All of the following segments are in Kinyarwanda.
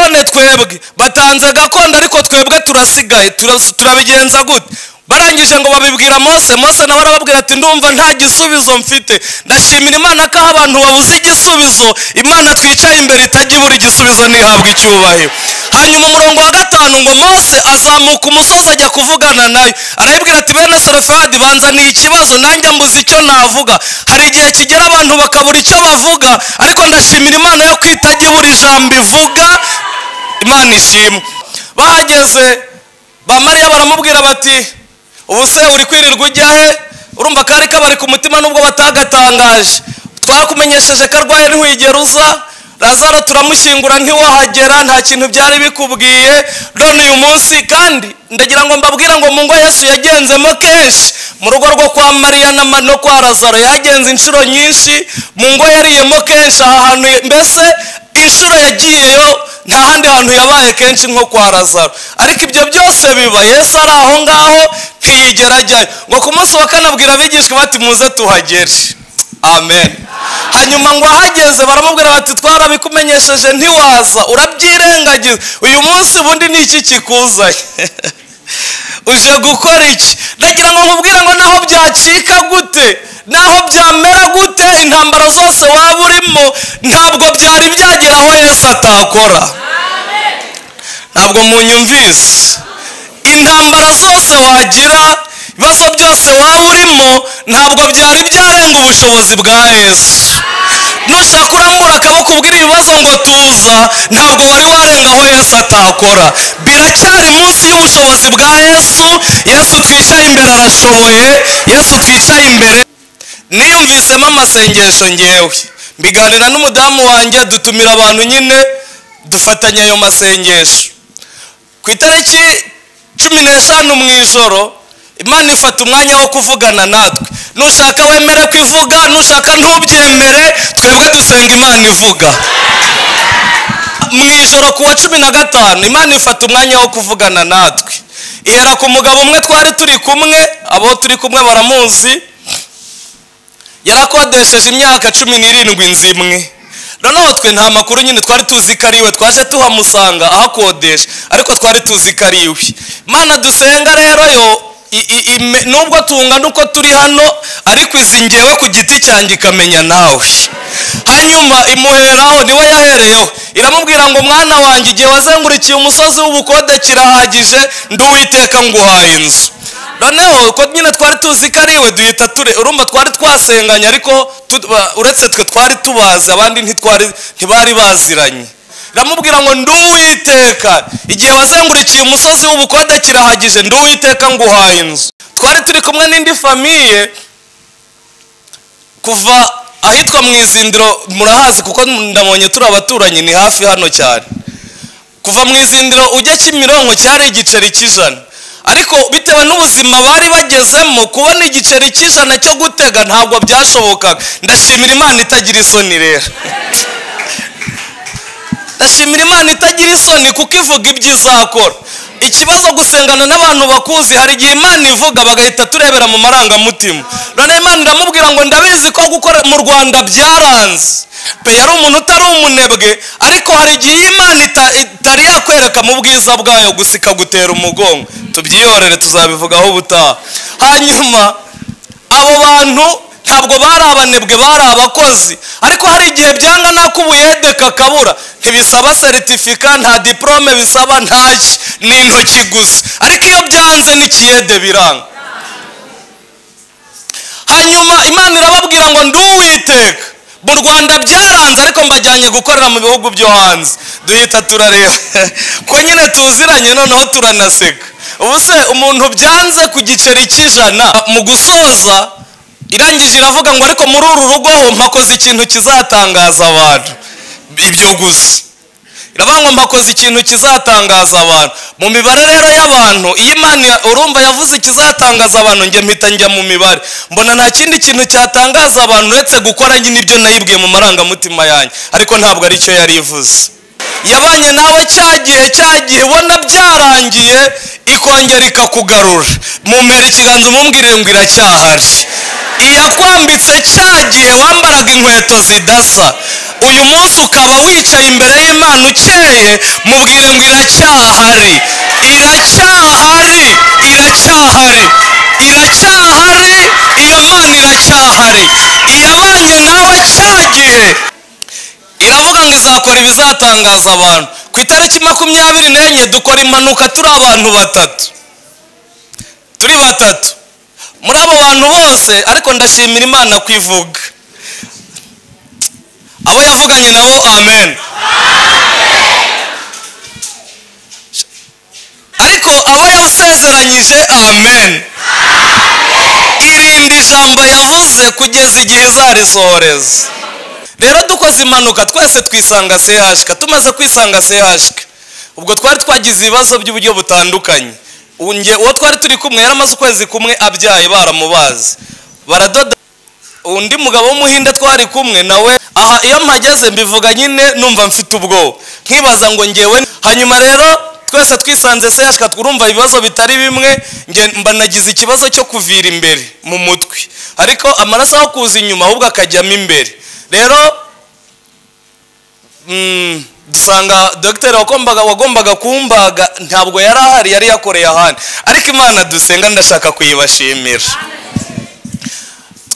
twebwe batanze gakondo ariko twebwe turasigaye turabigenza gute barangije ngo babibwira mose mose nawe arababwira ati ndumva nta gisubizo mfite ndashimira imana ko aho abantu babuze igisubizo imana twicaye imbere itajya ibura igisubizo ntihabwa icyubahiro hanyuma umurongo wa gatanu ngo mose azamuka umusozi ajya kuvugana nayo arayibwira ati bene sarafadi banzaniye ikibazo nanjye mbuze icyo navuga hari igihe kigera abantu bakabura icyo bavuga ariko ndashimira imana yo kwitajya ibura ijambo ivuga imana ishimwe bahageze bamariya baramubwira bati ubu se uri kwirirwa ujya he urumva kari kabari ku mutima nubwo batagatangaje twakumenyesheje ko arwaye ntiwigera uza lazaro turamushyingura ntiwahagera nta kintu byari bikubwiye none uyu munsi kandi ndagira ngo mbabwire ngo mu ngo yesu yagenzemo kenshi mu rugo rwo kwa mariya no kwa lazaro yagenze inshuro nyinshi mu ngo yariyemo kenshi aha hantu mbese inshuro yagiyeyo nta handi hantu yabaye kenshi nko kwa lazaro ariko ibyo byose biba yesu ari aho ngaho ntiyigera ajyayo ngo ku munsi wa kane abwira abigishwa bati muze tuhagere amen hanyuma ngo ahageze baramubwira bati twarabikumenyesheje ntiwaza urabyirengagiza uyu munsi ubundi ni iki kikuzaye uje gukora iki ndagira ngo nkubwire ngo naho byacika gute naho byamera gute intambara zose waba urimo ntabwo byari byagera aho yesu atakora ntabwo munyumvise intambara zose wagira ibibazo byose waba urimo ntabwo byari byarenga ubushobozi bwa yesu nushaka urambura akaboko ubwira ibibazo ngo tuza ntabwo wari warenga aho yesu atakora biracyari munsi y'ubushobozi bwa yesu yesu twicaye imbere arashoboye yesu twicaye imbere niyumvisemo amasengesho ngewe mbiganira n'umudamu wanjye dutumira abantu nyine dufatanya ayo masengesho ku itariki cumi n'eshanu mu ijoro imana ifata umwanya wo kuvugana natwe nushaka wemere ko ivuga nushaka ntubyemere twebwe dusenga imana ivuga mu ijoro ku wa cumi na gatanu imana ifata umwanya wo kuvugana natwe ihera ku mugabo umwe twari turi kumwe abo turi kumwe baramuzi yarakodesheje imyaka cumi n'irindwi nzimwe noneho twe nta makuru nyine twari tuzi ko ari we twaje tuhamusanga ahakodesha ariko twari tuzi ko ari we imana dusenga rero yo nubwo tungana uko turi hano ariko izi ngewe ku giti cyanjye ikamenya nawe hanyuma imuheraho niwe yahereyeho iramubwira ngo mwana wanjye igihe wazengurukiye umusozi w'ubukode kirahagije nduwiteka nguhaye inzu noneho uko nyine twari tuzi ko ari iwe duhita ture urumva twari twasenganye ariko uretse twe twari tubazi abandi ntibari baziranye iramubwira ngo nduwiteka igihe wazengurikiye umusozi w'ubukode kirahagije nduwiteka nguhaye inzu twari turi kumwe n'indi famiye kuva ahitwa mu izindiro murahazi kuko ndabonye turi abaturanyi ni hafi hano cyane kuva mu izindiro ujya kimironko cyari igiceri cy'ijana ariko bitewe n'ubuzima bari bagezemo kubona igiceri cy'ijana cyo gutega ntabwo byashobokaga ndashimira imana itagira isoni rero ndashimira imana itagira isoni kuko ivuga ibyo izakora ikibazo gusengana n'abantu bakuzi hari igihe imana ivuga bagahita turebera mu marangamutima noneho imana iramubwira ngo ndabizi ko gukora mu rwanda byaranze pe yari umuntu utari umunebwe ariko hari igihe imana itari yakwereka mu bwiza bwayo gusa ikagutera umugongo tubyihorere tuzabivugaho ubutaha hanyuma abo bantu ntabwo bari abanebwe bari abakozi ariko hari igihe byanga nako ubuyede kakabura ntibisaba seritifika nta diporome bisaba ntacyo ni intoki gusa ariko iyo byanze n'ikiyede biranga hanyuma imana irababwira ngo nduwiteka mu rwanda byaranze ariko mbajyanye gukorera mu bihugu byo hanze duhita turareba ko nyine tuziranye noneho turanaseka ubu se umuntu byanze ku giceri cy'ijana mu gusoza irangije iravuga ngo ariko muri uru rugo ho mpakoze ikintu kizatangaza abantu ibyo gusa iravuga ngo mpakoze ikintu kizatangaza abantu mu mibare rero y'abantu iyo imana urumva yavuze ikizatangaza abantu njye mpita njya mu mibare mbona nta kindi kintu cyatangaza abantu uretse gukora nyine ibyo nayibwiye mu marangamutima yanjye ariko ntabwo aricyo yari ivuze yabanye nawe cyagiye cyagiye ubona byarangiye ikongera ikakugarura mumera ikiganza umubwire ngo iracyahari iyakwambitse cyagiye wambaraga inkweto zidasa uyu munsi ukaba wicaye imbere y'imana ukeye mubwire ngo iracyahari iracyahari iracyahari iracyahari iyo mana iracyahari yabanye nawe cya gihe iravuga ngo izakora ibizatangaza abantu ku itariki makumyabiri n'enye dukora impanuka turi abantu batatu turi batatu muri abo bantu bose ariko ndashimira imana kwivuga abo yavuganye nabo amen ariko abo yasezeranyije amen irinde ijambo yavuze kugeza igihe izarisohoreza rero dukoze impanuka twese twisanga sehashika tumaze kwisanga sehashika ubwo twari twagize ibibazo by'uburyo butandukanye Ubu njye- uwo twari turi kumwe yari amaze ukwezi kumwe abyaye baramubazi baradoda undi mugabo w'umuhinde twari kumwe nawe aha iyo mpageze mbivuga nyine numva mfite ubwoba nkibaza ngo ngewe hanyuma rero twese twisanze se yashaka turumva ibibazo bitari bimwe nge mba nagize ikibazo cyo kuvira imbere mu mutwe ariko amaraso aho kuza inyuma ahubwo akajyamo imbere rero mm, dusanga dogiteri wagombaga wagombaga kumbaga ntabwo yari ahari yari yakoreye ahandi ariko imana dusenga ndashaka kuyibashimira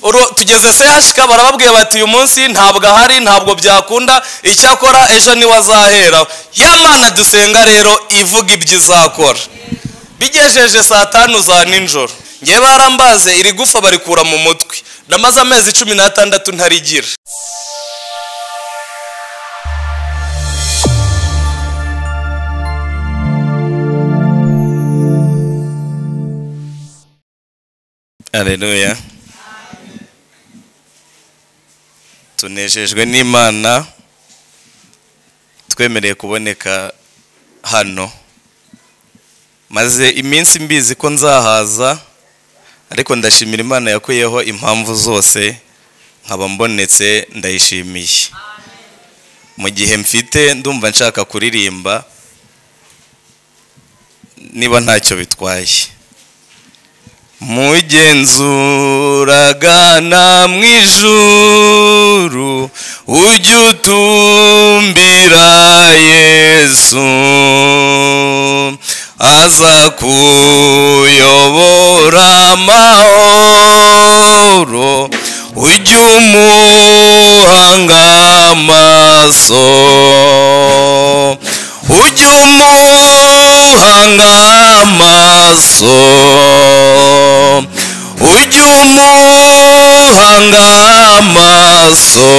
Uru- tugeze sehashika barababwiye bati uyu munsi ntabwo ahari ntabwo byakunda icyakora ejo niwe azaheraho ya mana dusenga rero ivuga ibyo izakora bigejeje saa tanu za ninjoro ngewe barambaze iri gufa barikura mu mutwe namaze amezi cumi n'atandatu ntarigira Haleluya. Tunejejwe n'Imana twemereye kuboneka hano. Maze iminsi mbizi ko nzahaza ariko ndashimira Imana yakuyeho impamvu zose nkaba mbonetse ndayishimiye. Mu gihe mfite ndumva nshaka kuririmba niba ntacyo bitwaye. mugenzuraga na mu ijuru ujya utumbira yesu aza kuyobora amahoro ujya umuhanga amaso ujya umuhanga amaso ujya umuhanga amaso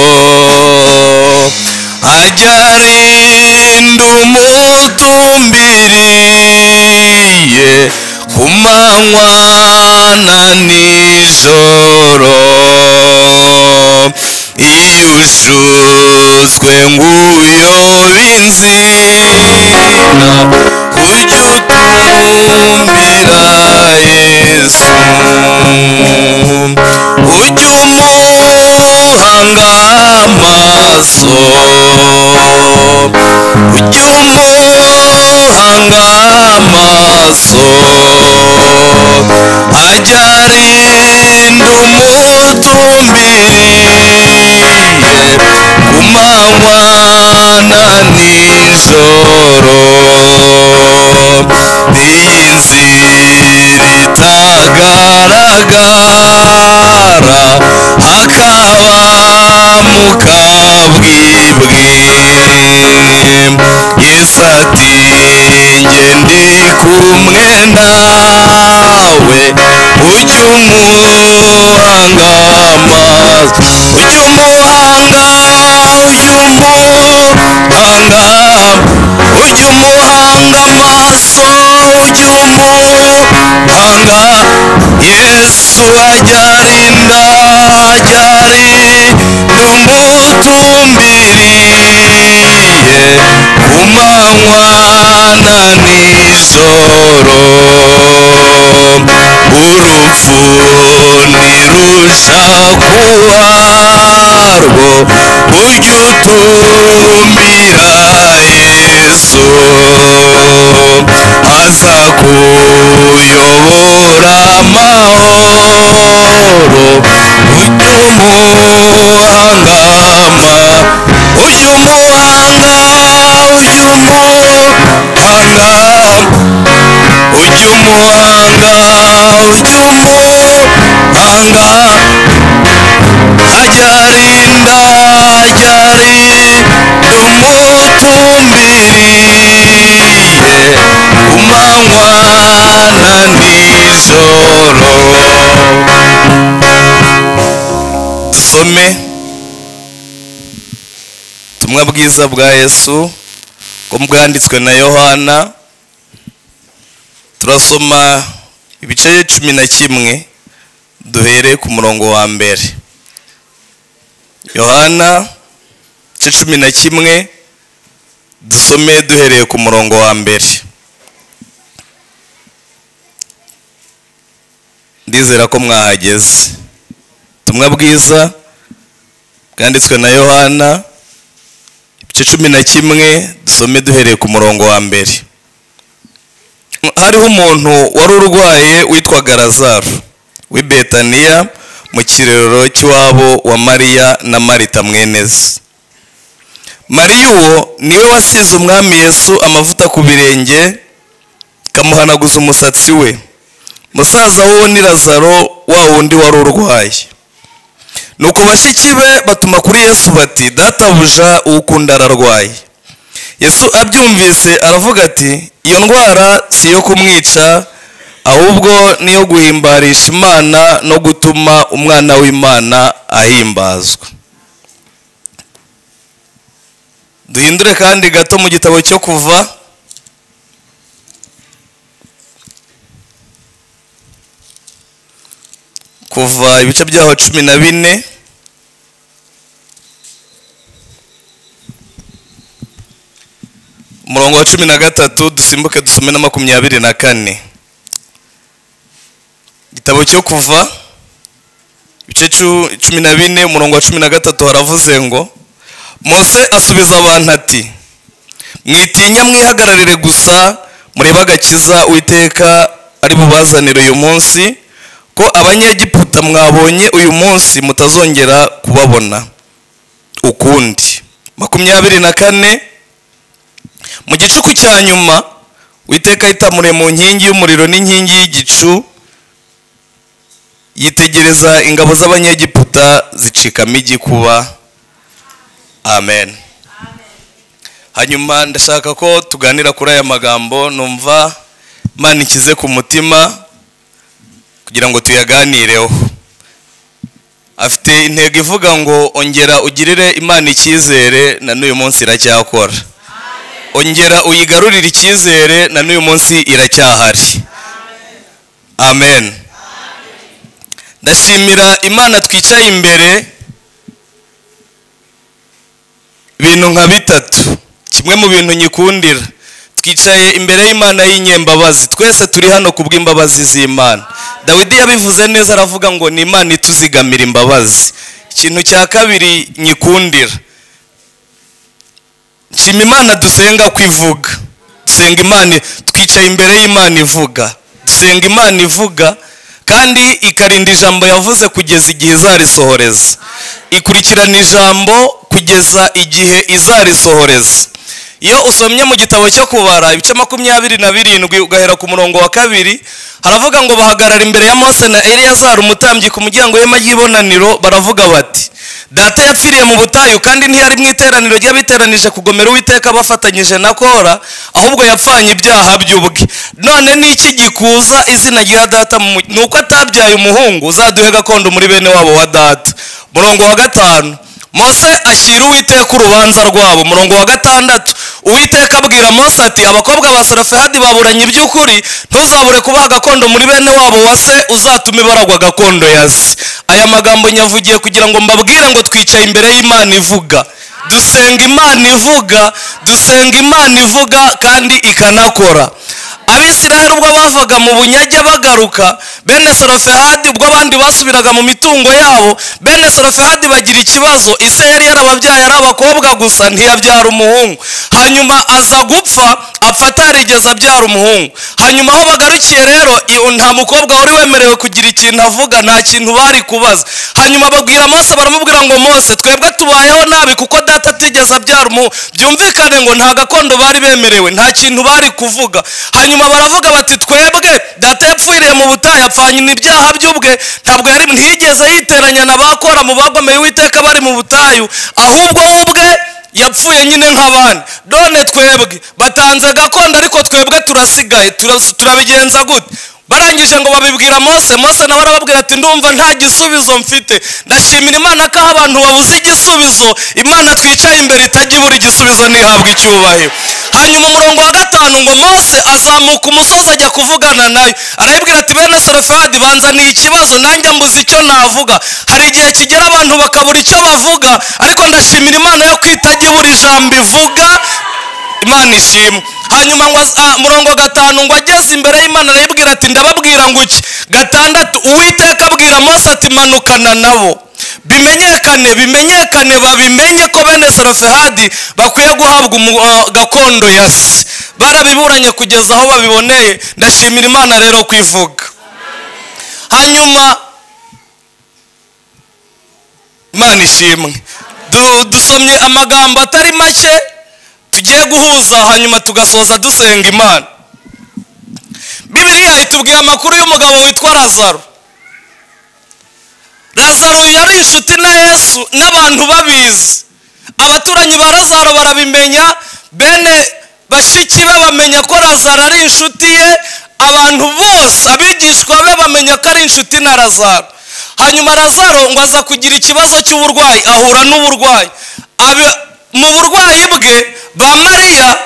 ajya arinda umutumbiriye ku manywa na nijoro iyo ushutswe ng'uyobe inzira ujya utumbira yesu ujya umuhanga amaso ujya umuhanga amaso ajya arinda umutumbiriye ku manywa na nijoro iyi nzira itagaragara hakaba mu kabwibwi yesu ati njye ndi kumwe nawe ujya umuhanga amaso ujya umuhanga umuhanga ujya umuhanga amaso ujya umuhanga yesu ajya arinda ajya arinda umutumbiriye ku manywa na nijoro urupfu ntirusha kuharwo ujya utumbira yesu aza kuyobora amahoro ujya umuhangama muhanga cy'umuhanga ajarinda ajari tumutumbiriye ku manywa na nijoro dusome ubutumwa bwiza bwa yesu bwo bwanditswe na yohana turasoma ibice cumi na kimwe duhere ku murongo wa mbere yohana ibice cumi na kimwe dusome duhereye ku murongo wa mbere ndizera ko mwahageze ubutumwa bwiza bwanditswe na yohana ibice cumi na kimwe dusome duhereye ku murongo wa mbere hariho umuntu wari urwaye witwaga lazaro w'i betaniya mu kirerero cy'iwabo wa mariya na marita mweneze mariya uwo niwe wasize umwami yesu amavuta ku birenge ikamuhanaguza umusatsi we musaza w'uwo ni lazaro wa wundi wari urwaye nuko bashyiki be batuma kuri yesu bati databuja uwo ukunda ararwaye yesu abyumvise aravuga ati iyo ndwara si iyo kumwica ahubwo ni iyo guhimbarisha imana no gutuma umwana w'imana ahimbazwa duhindure kandi gato mu gitabo cyo kuva kuva ibice byaho cumi na bine umurongo wa cumi na gatatu dusimbuke dusome na makumyabiri na kane igitabo cyo kuva ibice cu- cumi na bine umurongo wa cumi na gatatu haravuze ngo mose asubiza abantu ati mwitinya mwihagararire gusa murebe agakiza uwiteka ari bubazanire uyu munsi ko abanyegiputa mwabonye uyu munsi mutazongera kubabona ukundi makumyabiri na kane mu gicuku cya nyuma witeka yitamure mu nkingi y'umuriro n'inkingi y'igicu yitegereza ingabo z'abanyegiputa zicikamo igikuba amen hanyuma ndashaka ko tuganira kuri aya magambo numva imana ikize ku mutima kugira ngo tuyaganireho afite intego ivuga ngo ongera ugirire imana icyizere na n'uyu munsi iracyakora ongera uyigarurire icyizere na n'uyu munsi iracyahari amen ndashimira imana twicaye imbere ibintu nka bitatu kimwe mu bintu nyikundira twicaye imbere y'imana y'inyembabazi twese turi hano ku bw'imbabazi z'imana dawidi yabivuze neza aravuga ngo ni imana ituzigamira imbabazi ikintu cya kabiri nyikundira nshima imana dusenga ko ivuga dusenga imana twicaye imbere y'imana ivuga dusenga imana ivuga kandi ikarinda ijambo yavuze kugeza igihe izarisohoreza ikurikirana ijambo kugeza igihe izarisohoreza iyo usomye mu gitabo cyo kubara ibice makumyabiri na birindwi ugahera ku murongo wa kabiri haravuga ngo bahagarara imbere ya mose na eleyazari umutambyi ku muryango w'ihema ry'ibonaniro baravuga bati data yapfiriye mu butayu kandi ntiyari mu iteraniro ry'abiteranije kugomera uwiteka bafatanyije na kora ahubwo yapfanye ibyaha by'ubwe none ni iki gikuza izina rya data mu mu- ni uko atabyaye umuhungu uzaduhe gakondo muri bene wabo wa data murongo wa gatanu mose ashyira uwiteka urubanza rwabo umurongo wa gatandatu uwiteka abwira mose ati abakobwa ba sarafehadi baburanye iby'ukuri ntuzabure kubaha agakondo muri bene wabo wa se uzatume baragwa agakondo ya se aya magambo nyavugiye kugira ngo mbabwire ngo twicaye imbere y'imana ivuga dusenga imana ivuga dusenga imana ivuga kandi ikanakora abisirayeli ubwo bavaga mu bunyage bagaruka bene sarafehadi ubwo abandi basubiraga mu mitungo yabo bene sarafehadi bagira ikibazo ise yari yarababyaye ari abakobwa gusa ntiyabyara umuhungu hanyuma aza gupfa apfa atarigeze abyara umuhungu hanyuma aho bagarukiye rero iyo nta mukobwa wari wemerewe kugira ikintu avuga nta kintu bari kubaza hanyuma babwira mose baramubwira ngo mose twebwe tubayeho nabi kuko data atigeze abyara umuhungu byumvikane ngo nta gakondo bari bemerewe nta kintu bari kuvuga hanyuma nyuma baravuga bati twebwe data yapfiriye mu butayu apfanye ibyaha by'ubwe ntabwo yari ntiyigeze yiteranya na bakora mu bagomeye uwiteka bari mu butayu ahubwo we ubwe yapfuye nyine nk'abandi done twebwe batanze gakondo ariko twebwe turasigaye turas- turabigenza gute barangije ngo babibwira mose mose nawe arababwira ati ndumva nta gisubizo mfite ndashimira imana ko aho abantu babuze igisubizo imana twicaye imbere itajya ibura igisubizo ntihabwe icyubahiro hanyuma umurongo wa gatanu ngo mose azamuka umusozi ajya kuvugana nayo arayibwira ati bene sarafadi banzaniye ikibazo nanjye mbuze icyo navuga hari igihe kigera abantu bakabura icyo bavuga ariko ndashimira imana yo kwitajya ibura ijambo ivuga imana ishimwe hanyuma ngo az- ah, murongo gatanu ngo ageze imbere y'imana arayibwira ati ndababwira ngo iki gatandatu uwiteka abwira mose ati manukana nabo bimenyekane bimenyekane babimenye ko bene sarofehadi bakwiye guhabwa umu- ah, gakondo ya se barabiburanye kugeza aho babiboneye ndashimira imana rero kwivuga hanyuma imana ishimwe Du- dusomye amagambo atari make tugiye guhuza hanyuma tugasoza dusenga imana bibiliya itubwira amakuru y'umugabo witwa lazaro lazaro yari inshuti na yesu n'abantu babizi abaturanyi ba lazaro barabimenya bene bashiki be bamenya ko lazaro ari inshuti ye abantu bose abigishwa be bamenya ko ari inshuti na lazaro hanyuma lazaro ngo aza kugira ikibazo cy'uburwayi ahura n'uburwayi Abi- mu burwayi bwe ba mariya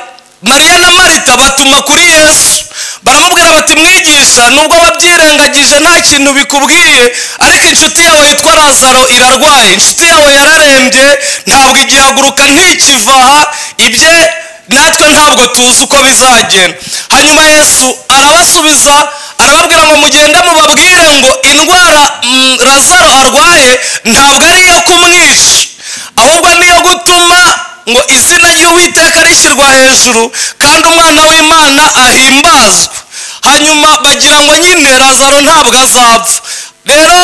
mariya na marita batuma kuri yesu baramubwira bati mwigisha nubwo wabyirengagije nta kintu bikubwiye ariko inshuti yawe yitwa lazaro irarwaye inshuti yawe yararembye ntabwo igihaguruka ntikivaha ibye natwe ntabwo tuzi uko bizagenda hanyuma yesu arabasubiza arababwira ngo mugende mubabwire ngo indwara mm, lazaro arwaye ntabwo ari iyo kumwisha ahubwo niyo gutuma ngo izina ry'uwiteka rishyirwa hejuru kandi umwana w'imana ahimbazwe hanyuma bagira ngo nyine lazaro ntabwo azapfa rero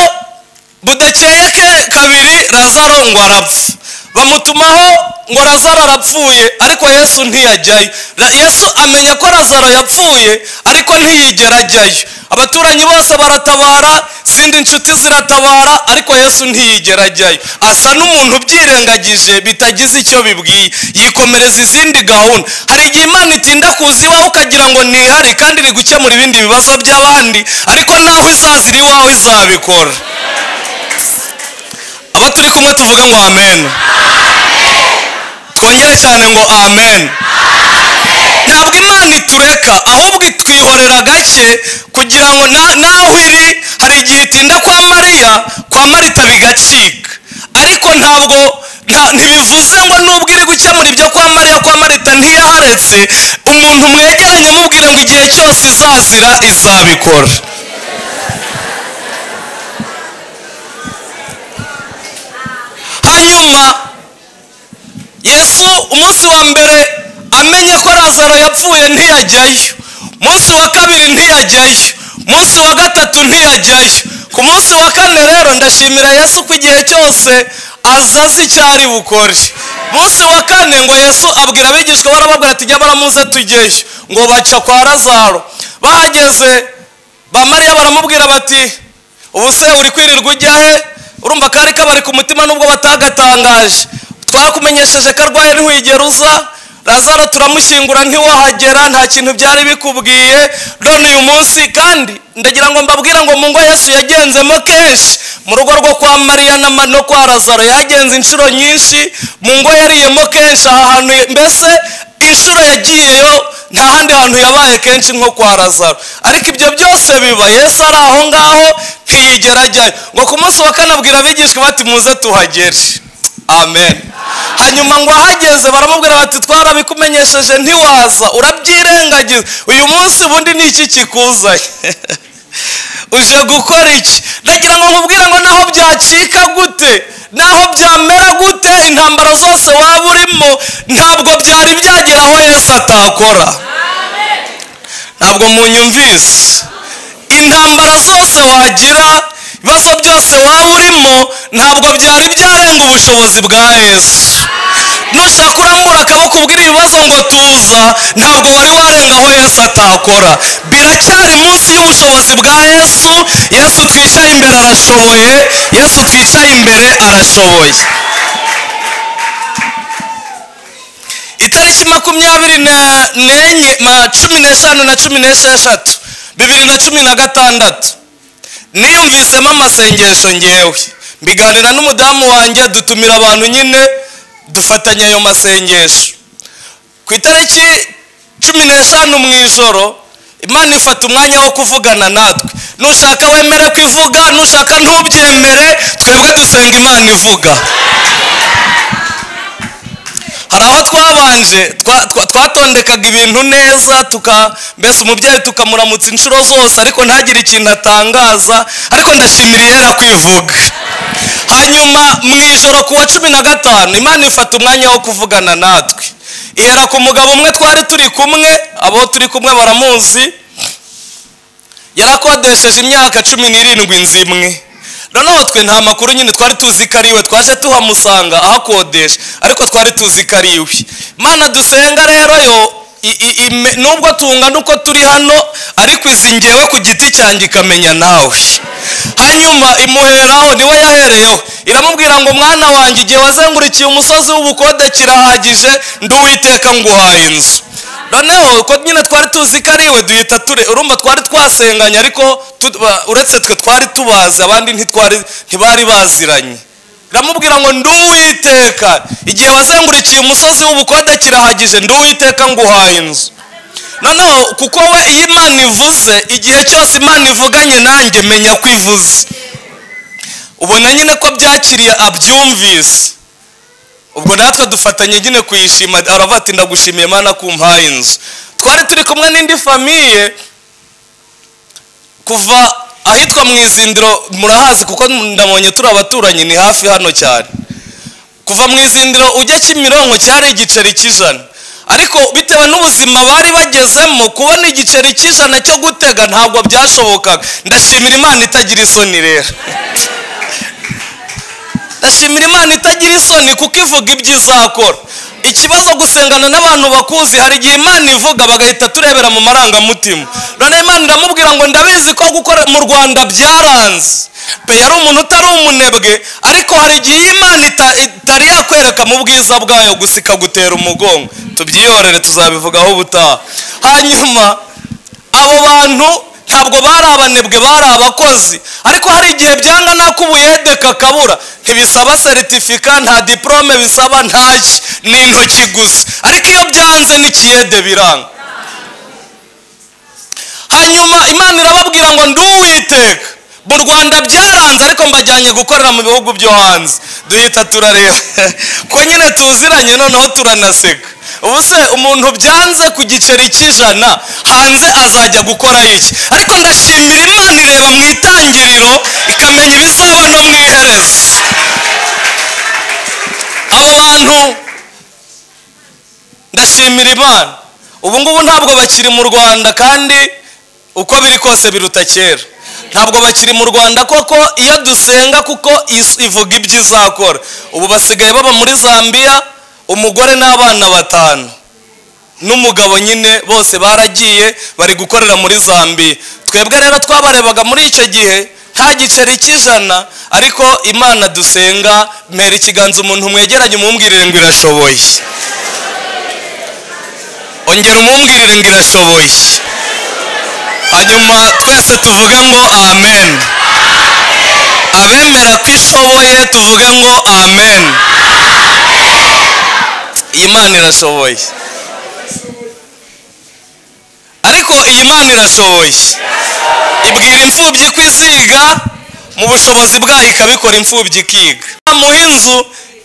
budakeyeke kabiri lazaro ngo arapfa bamutumaho ngo lazaro arapfuye ariko yesu ntiyajyayo Ra- yesu amenya ko lazaro yapfuye ariko ntiyigera ajyayo abaturanyi bose baratabara izindi nshuti ziratabara ariko yesu ntiyigera ajyayo asa n'umuntu ubyirengagije bitagize icyo bibwiye yikomereza izindi gahunda hari igihe imana itinda kuza iwawe ukagira ngo ntihari kandi iri gukemura ibindi bibazo by'abandi ariko naho izaza iri iwawe izabikora abo turi kumwe tuvuga ngo amen twongere cyane ngo amen ntabwo imana itureka ahubwo itwihorera gake kugira ngo na- naho iri hari igihe itinda kwa mariya kwa marita bigacika ariko ntabwo nta- ntibivuze ngo nubwo iri gukemura ibyo kwa mariya kwa marita ntiyaharetse umuntu mwegeranye mubwire ngo igihe cyose izazira izabikora hanyuma yesu umunsi wa mbere amenye ko lazaro yapfuye ntiyajyayo umunsi wa kabiri ntiyajyayo umunsi wa gatatu ntiyajyayo ku munsi wa kane rero ndashimira yesu ko igihe cyose aza azi icyo ari bukore umunsi wa kane ngo yesu abwira abigishwa barababwira ati jya baramuze tujyeyo ngo baca kwa lazaro bahageze ba mariya baramubwira bati ubu se uri kwirirwa ujya he urumva kari kabari ku mutima nubwo batagatangaje twakumenyesheje ko arwaye ntiwigera uza lazaro turamushyingura ntiwahagera nta kintu byari bikubwiye none uyu munsi kandi ndagira ngo mbabwire ngo mu ngo yesu yagenzemo kenshi mu rugo rwo kwa mariya na ma- no kwa lazaro yagenze inshuro nyinshi mu ngo yariyemo kenshi aha hantu mbese inshuro yagiyeyo nta handi hantu yabaye kenshi nko kwa lazaro ariko ibyo byose biba yesu ari aho ngaho ntiyigera ajyayo ngo ku munsi wa kane abwira abigishwa bati muze tuhagere amen hanyuma ngo ahageze baramubwira bati twarabikumenyesheje ntiwaza urabyirengagiza uyu munsi ubundi ni iki kikuzaye uje gukora iki ndagira ngo nkubwire ngo naho byacika gute naho byamera gute intambara zose waba urimo ntabwo byari byagera aho yesu atakora ntabwo munyumvise intambara zose wagira ibibazo byose waba urimo ntabwo byari byarenga ubushobozi bwa yesu nushaka kurambura akaboko ubwira ibibazo ngo tuza ntabwo wari warenga aho yesu atakora biracyari munsi y'ubushobozi bwa yesu yesu twicaye imbere arashoboye yesu twicaye imbere arashoboye itariki makumyabiri na- n'enye ma- cumi n'eshanu na cumi n'esheshatu bibiri na cumi na gatandatu niyumvisemo amasengesho ngewe mbiganira n'umudamu wanjye dutumira abantu nyine dufatanya ayo masengesho ku itariki cumi n'eshanu mu ijoro imana ifata umwanya wo kuvugana natwe nushaka wemere ko ivuga nushaka ntubyemere twebwe dusenga imana ivuga hari aho twabanje twa- twa- twatondekaga ibintu neza tuka mbese umubyeyi tukamuramutsa inshuro zose ariko ntagire ikintu atangaza ariko ndashimira ihera kwivuga hanyuma mu ijoro ku wa cumi na gatanu imana ifata umwanya wo kuvugana natwe ihera ku mugabo umwe twari turi kumwe abo turi kumwe baramuzi yarakodesheje imyaka cumi n'irindwi nzimwe noneho twe nta makuru nyine twari tuzi ko ari iwe twaje tuhamusanga ahakodesha ariko twari tuzi ko ari iwe mana dusenga rero yo i- i- ime- nubwo tungana uko turi hano ariko izi ngewe ku giti cyanjye ikamenya nawe hanyuma imuheraho niwe yahereyeho iramubwira ngo mwana wanjye igihe wazengurukiye umusozi w'ubukode kirahagije nduwiteka nguhaye inzu noneho uko nyine twari tuzi ko ari iwe duhita ture urumva twari twasenganye ariko tu- ba- uretse twe twari tubazi abandi ntitwari ntibari baziranye iramubwira ngo nduwiteka igihe wazengurikiye umusozi w'ubukode kirahagije nduwiteka nguhaye inzu noneho kuko we iyo imana ivuze igihe cyose imana ivuganye nanjye menya ko ivuze ubona nyine ko byakiriye abyumvise ubwo natwe dufatanye nyine kuyishima aravuga ati ndagushimiye imana ko umpaye inzu twari turi kumwe n'indi famiye kuva ahitwa mu izindiro murahazi kuko ndabonye turi abaturanyi ni hafi hano cyane kuva mu izindiro ujya kimironko cyari igiceri cy'ijana ariko bitewe n'ubuzima bari bagezemo kubona igiceri cy'ijana cyo gutega ntabwo byashobokaga ndashimira imana itagira isoni rero ndashimira imana itagira isoni kuko ivuga ibyo izakora ikibazo gusengana n'abantu bakuzi hari igihe imana ivuga bagahita turebera mu marangamutima noneho imana iramubwira ngo ndabizi ko gukora mu rwanda byaranze pe yari umuntu utari umunebwe ariko hari igihe iyo imana ita- itari yakwereka mu bwiza bwayo gusa ikagutera umugongo tubyihorere tuzabivugaho ubutaha hanyuma abo bantu ntabwo bari abanebwe bari abakozi ariko hari igihe byanga ko ubuyede kakabura ntibisaba seritifika nta diporome bisaba ntacyo ni intoki gusa ariko iyo byanze n'ikiyede biranga hanyuma imana irababwira ngo nduwiteka mu rwanda byaranze ariko mbajyanye gukorera mu bihugu byo hanze duhita turareba ko nyine tuziranye noneho turanaseka ubu se umuntu byanze ku giceri cy'ijana hanze azajya gukora iki ariko ndashimira imana ireba mu itangiriro ikamenya ibizaba no mu iherezo abo bantu ndashimira imana ubu ngubu ntabwo bakiri mu rwanda kandi uko biri kose biruta kera ntabwo bakiri mu rwanda koko iyo dusenga kuko is- ivuga ibyo izakora ubu basigaye baba muri zambia umugore n'abana batanu n'umugabo nyine bose baragiye bari gukorera muri zambiya twebwe rero twabarebaga muri icyo gihe nta giceri cy'ijana ariko imana dusenga mpera ikiganza umuntu mwegeranye umumbwirire ngo irashoboye ongera umumbwirire ngo irashoboye hanyuma twese tuvuge ngo amen abemera ko ishoboye tuvuge ngo amen iyi mana irashoboye ariko iyi mana irashoboye ibwira imfubyi ko iziga mu bushobozi bwayo ikabikora imfubyi ikiga mu inzu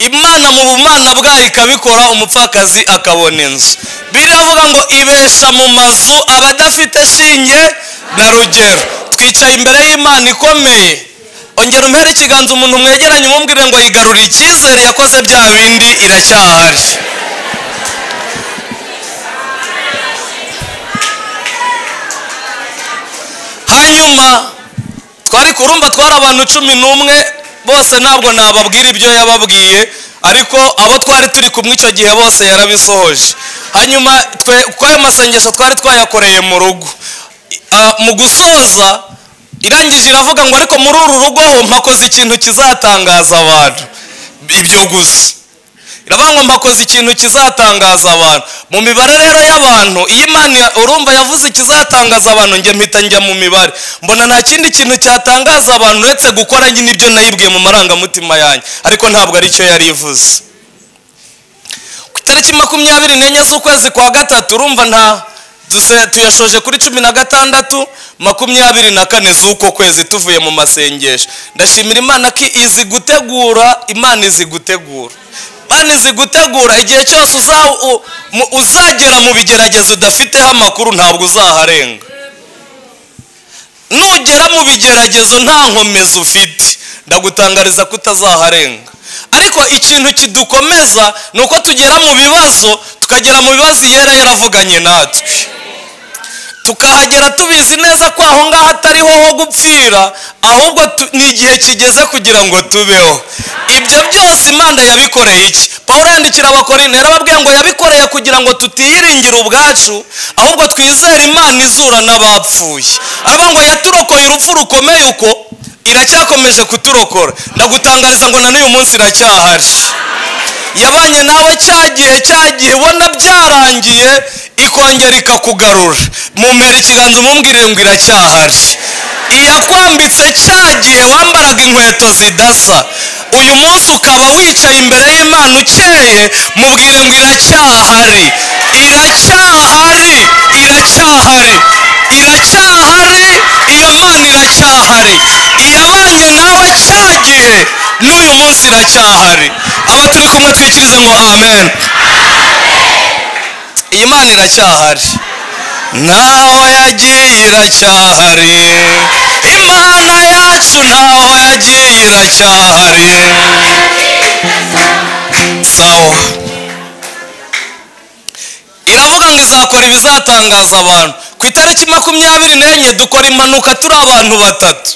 imana mu bumana bwayo ikabikora umupfakazi akabona inzu biravuga ngo ibesha mu mazu abadafite shinge na rugero twicaye imbere y'imana ikomeye ongera umpera ikiganza umuntu mwegeranye umumbwire ngo yigarurire icyizere yakoze bya bindi iracyahari hanyuma twari kurumva twari abantu cumi n'umwe bose ntabwo nababwira ibyo yababwiye ariko abo twari turi kumwe icyo gihe bose yarabisohoje hanyuma twe kuko ayo masengesho twari twayakoreye mu rugo Ah, mu gusoza irangije iravuga ngo ariko muri uru rugo ho mpakoze ikintu kizatangaza abantu ibyo gusa iravuga ngo mpakoze ikintu kizatangaza abantu mu mibare rero y'abantu iyo imana ya- urumva yavuze ikizatangaza abantu njye mpita njya mu mibare mbona nta kindi kintu cyatangaza abantu uretse gukora nyine ibyo nayibwiye mu marangamutima yanjye ariko ntabwo aricyo yari ivuze ku itariki makumyabiri n'enye z'ukwezi kwa gatatu urumva nta tuse- tuyashoje kuri cumi na gatandatu makumyabiri na kane z'uko kwezi tuvuye mu masengesho ndashimira imana ko izi gutegura imana izi gutegura imana izi gutegura igihe cyose uza- u- mu- uzagera mu bigeragezo udafiteho amakuru ntabwo uzaharenga nugera mu bigeragezo nta nkomezi ufite ndagutangariza ko utazaharenga ariko ikintu kidukomeza ni uko tugera mu bibazo tukagera mu bibazo yera yaravuganye natwe tukahagera tubizi neza ko aho ngaho atariho ho gupfira ahubwo tu- ni igihe kigeze kugira ngo tubeho ibyo byose imana yabikoreye iki paul yandikira abakorinto yarababwiye ngo yabikoreye kugira ngo tutiyiringira ubwacu ahubwo twizere imana izura n'abapfuye aravuga ngo yaturokoye urupfu rukomeye uko iracyakomeje kuturokora ndagutangariza ngo na n'uyu munsi iracyahari yabanye nawe cya gihe cyagiye ubona byarangiye ikongera ikakugarura mumera ikiganza umubwire ngo iracyahari iyakwambitse cya gihe wambaraga inkweto zidasa uyu munsi ukaba wicaye imbere y'imana ukeye mubwire ngo iracyahari iracyahari iracyahari iracyahari iyo mana iracyahari iyabanye nawe cya gihe n'uyu munsi iracyahari abo turi kumwe twikize ngo amen iyi mana iracyahari ntaho yagiye iracyahari imana yacu ntaho yagiye iracyahari sawa iravuga ngo izakora ibizatangaza abantu ku itariki makumyabiri n'enye dukora impanuka turi abantu batatu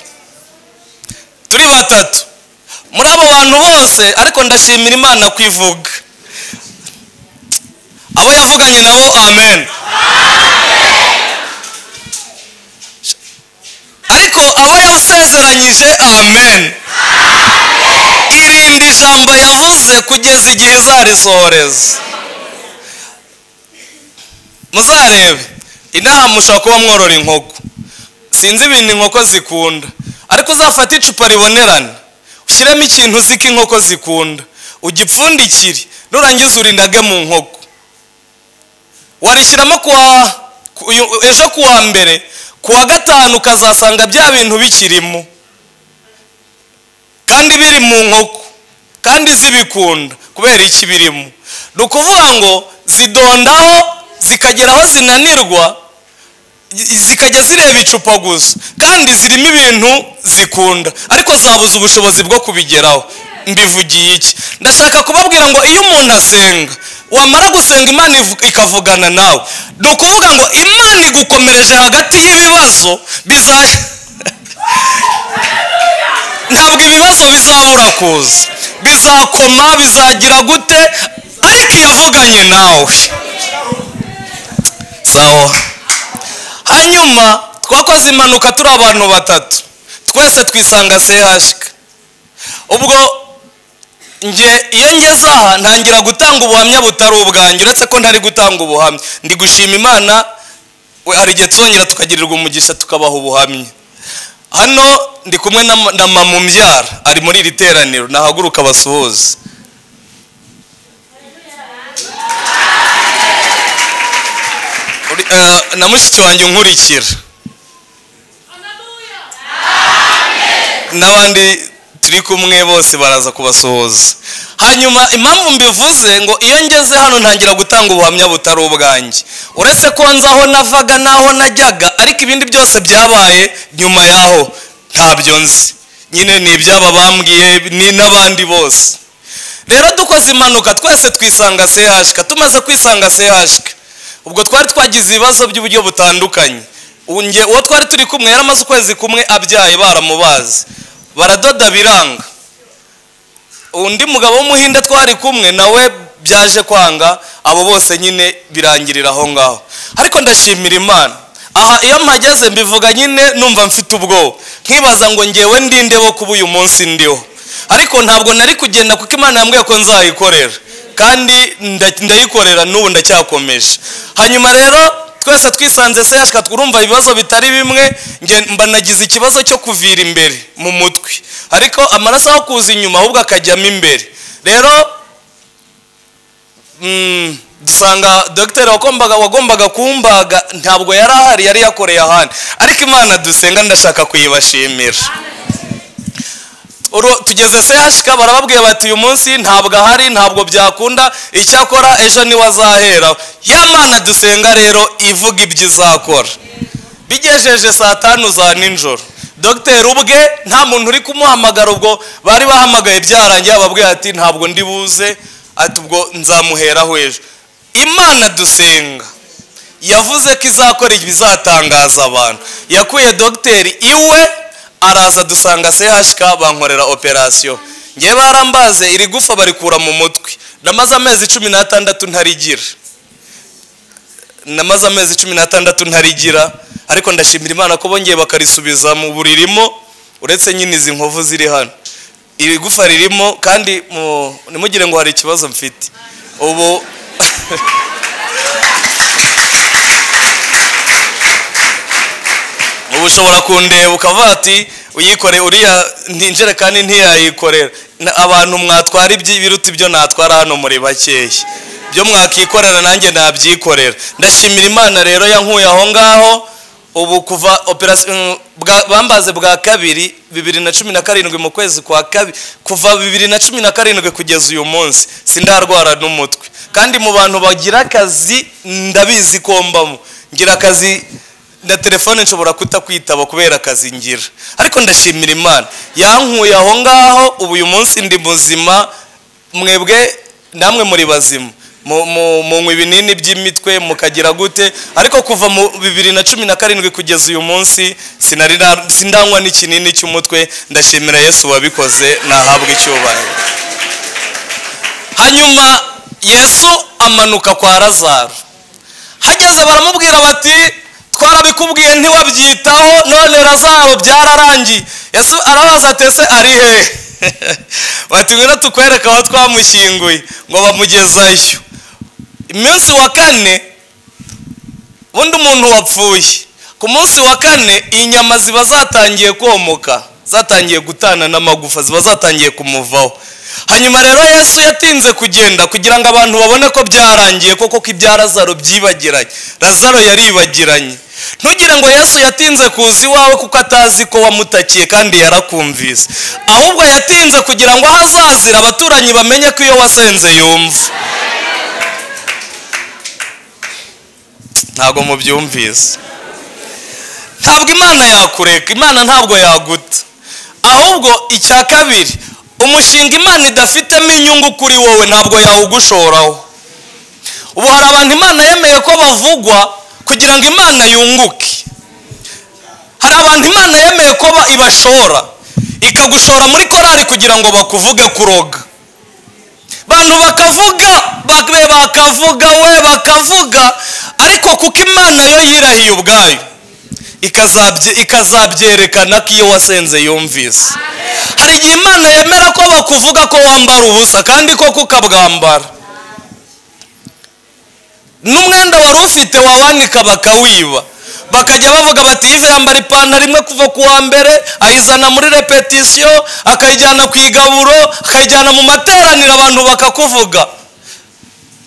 turi batatu muri abo bantu bose ariko ndashimira imana kwivuga abo yavuganye nabo amen ariko abo yasezeranyije amen irinde ijambo yavuze kugeza igihe izarisohoreza muzarebe inaha mushobora kuba mworora inkoko sinzi ibintu inkoko zikunda ariko uzafate icupa ribonerana ushyiremo ikintu uzi ko inkoko zikunda ugipfundikire nurangiza urindage mu nkoko warishyiramo kuwa ku- uyu- ejo kuwa mbere kuwa gatanu ukazasanga bya bintu bikirimo kandi biri mu nkoko kandi zibikunda kubera iki birimo ni ukuvuga ngo zidondaho zikagera aho zinanirwa i- zikajya zireba icupa gusa kandi zirimo ibintu zikunda ariko zabuze ubushobozi bwo kubigeraho mbivugiye iki ndashaka kubabwira ngo iyo umuntu asenga wamara gusenga imana ivu- ikavugana nawe ni ukuvuga ngo imana igukomereje hagati y'ibibazo biza ntabwo ibibazo bizabura kuza bizakoma bizagira gute ariko yavuganye nawe sawa hanyuma twakoze impanuka turi abantu batatu twese twisanga sehashika ubwo nge iyo ngeze aha ntangira gutanga ubuhamya butari ubwanjye uretse ko ntari gutanga ubuhamya ndi gushima imana we hari igihe tuzongera tukagirirwa umugisha tukabaha ubuhamya hano ndi kumwe na ma- na mama umbyara ari muri iri teraniro nahaguruka basuhuze Uri- eh, na mushiki wanjye unkurikira n'abandi turi kumwe bose baraza kubasuhuza hanyuma impamvu mbivuze ngo iyo ngeze hano ntangira gutanga ubuhamya butari ubwanjye uretse ko nzi aho navaga n'aho najyaga ariko ibindi byose byabaye nyuma y'aho ntabyo nzi nyine ni iby'aba bambwiye ni n'abandi bose rero dukoze impanuka twese twisanga sehashika tumaze kwisanga sehashika ubwo twari twagize ibibazo by'uburyo butandukanye Ubu nge- uwo twari turi kumwe yari amaze ukwezi kumwe abyaye baramubazi baradoda biranga undi mugabo w'umuhinde twari kumwe nawe byaje kwanga abo bose nyine birangirira aho ngaho ariko ndashimira imana aha iyo mpageze mbivuga nyine numva mfite ubwoba nkibaza ngo ngewe ndinde bo kuba uyu munsi ndiho ariko ntabwo nari kugenda kuko imana yambwiye ko nzayikorera kandi nda- ndayikorera n'ubu ndacyakomeje hanyuma rero twese twisanze sehashika turumva ibibazo bitari bimwe nge- mba nagize ikibazo cyo kuvira imbere mu mutwe ariko amaraso aho kuza inyuma ahubwo akajyamo imbere rero Mm, dusanga dogiteri wagombaga wagombaga kumbaga ntabwo yari ahari yari yakoreye ahandi ariko imana dusenga ndashaka kuyibashimira Uru- tugeze sehashika barababwiye bati uyu munsi ntabwo ahari ntabwo byakunda icyakora ejo niwe azaheraho ya mana dusenga rero ivuga ibyo izakora bigejeje saa tanu za nijoro dogiteri ubwe nta muntu uri kumuhamagara ubwo bari bahamagaye byarangiye ababwiye ati ntabwo ndi buze ati ubwo nzamuheraho ejo imana dusenga yavuze ko izakora ibizatangaza abantu yakuye dogiteri iwe araza dusanga sehashika bankorera operasiyo ngewe barambaze iri gufa barikura mu mutwe namaze amezi cumi n'atandatu ntarigira namaze amezi cumi n'atandatu ntarigira ariko ndashimira imana ko bongeye bakarisubiza mu buririmo uretse nyine izi nkovu ziri hano iri gufa ririmo kandi mu- ntimugire ngo hari ikibazo mfite ubu ubu ushobora kundeba ukavuga ati uyikore uriya nti- injerekani ntiyayikorera Na- abantu mwatwara ibyi- ibiruta ibyo natwara hano muri bakeya byo mwakikorera nanjye nabyikorera ndashimira imana rero yankuye aho ngaho ubu kuva operasiyo bambaze bwa kabiri bibiri na cumi na karindwi mu kwezi kwa kabiri kuva bibiri na cumi na karindwi kugeza uyu munsi sindarwara n'umutwe kandi mu bantu bagira akazi ndabizi ko mbamo ngira akazi na telefone nshobora kutakwitaba kubera akazi ngira ariko ndashimira imana yankuye aho ngaho ubu uyu munsi ndi muzima mwebwe namwe muri bazima Mu- mu- munywa ibinini by'imitwe mukagira gute ariko kuva mu bibiri na cumi na karindwi kugeza uyu munsi sinari na- sindanywa n'ikinini cy'umutwe ndashimira yesu wabikoze nahabwa icyubahiro hanyuma yesu amanuka kwa lazaro hageze baramubwira bati twarabikubwiye ntiwabyitaho none razaro byararangiye yesu arabaza ati ese ari hehe bati ngwino tukwereka aho twamushyinguye ngo bamugezayo iminsi wa kane undi muntu wapfuye ku munsi wa kane inyama ziba zatangiye komoka zatangiye gutana n'amagufa ziba zatangiye kumuvaho hanyuma rero yesu yatinze kugenda kugira ngo abantu babone ko byarangiye koko ko ibya lazaro byibagiranye lazaro yaribagiranye ntugire ngo yesu yatinze kuza iwawe kuko atazi ko wamutakiye kandi yarakumvise ahubwo yatinze kugira ngo aho azazira abaturanyi bamenye ko iyo wasenze yumva ntabwo mubyumvise ntabwo imana yakureka imana ntabwo yaguta ahubwo icya kabiri umushinga imana idafitemo inyungu kuri wowe ntabwo yawugushoraho ubu hari abantu imana yemeye ko bavugwa kugira ngo imana yunguke hari abantu imana yemeye ko ba- ibashora ikagushora muri korari kugira ngo bakuvuge kuroga bantu bakavuga bakabe bakavuga we bakavuga ariko kuko imana yo yirahiye ubwayo ikazabye- ikazabyerekana ko iyo wasenze yumvise hari igihe imana yemera ko bakuvuga ko wambara ubusa kandi koko ukabwambara n'umwenda wari ufite wawanika bakawiba bakajya bavuga bati yize yambara ipantaro imwe kuva ku wa mbere ayizana muri repetisiyo akayijyana ku igaburo akayijyana mu materaniro abantu bakakuvuga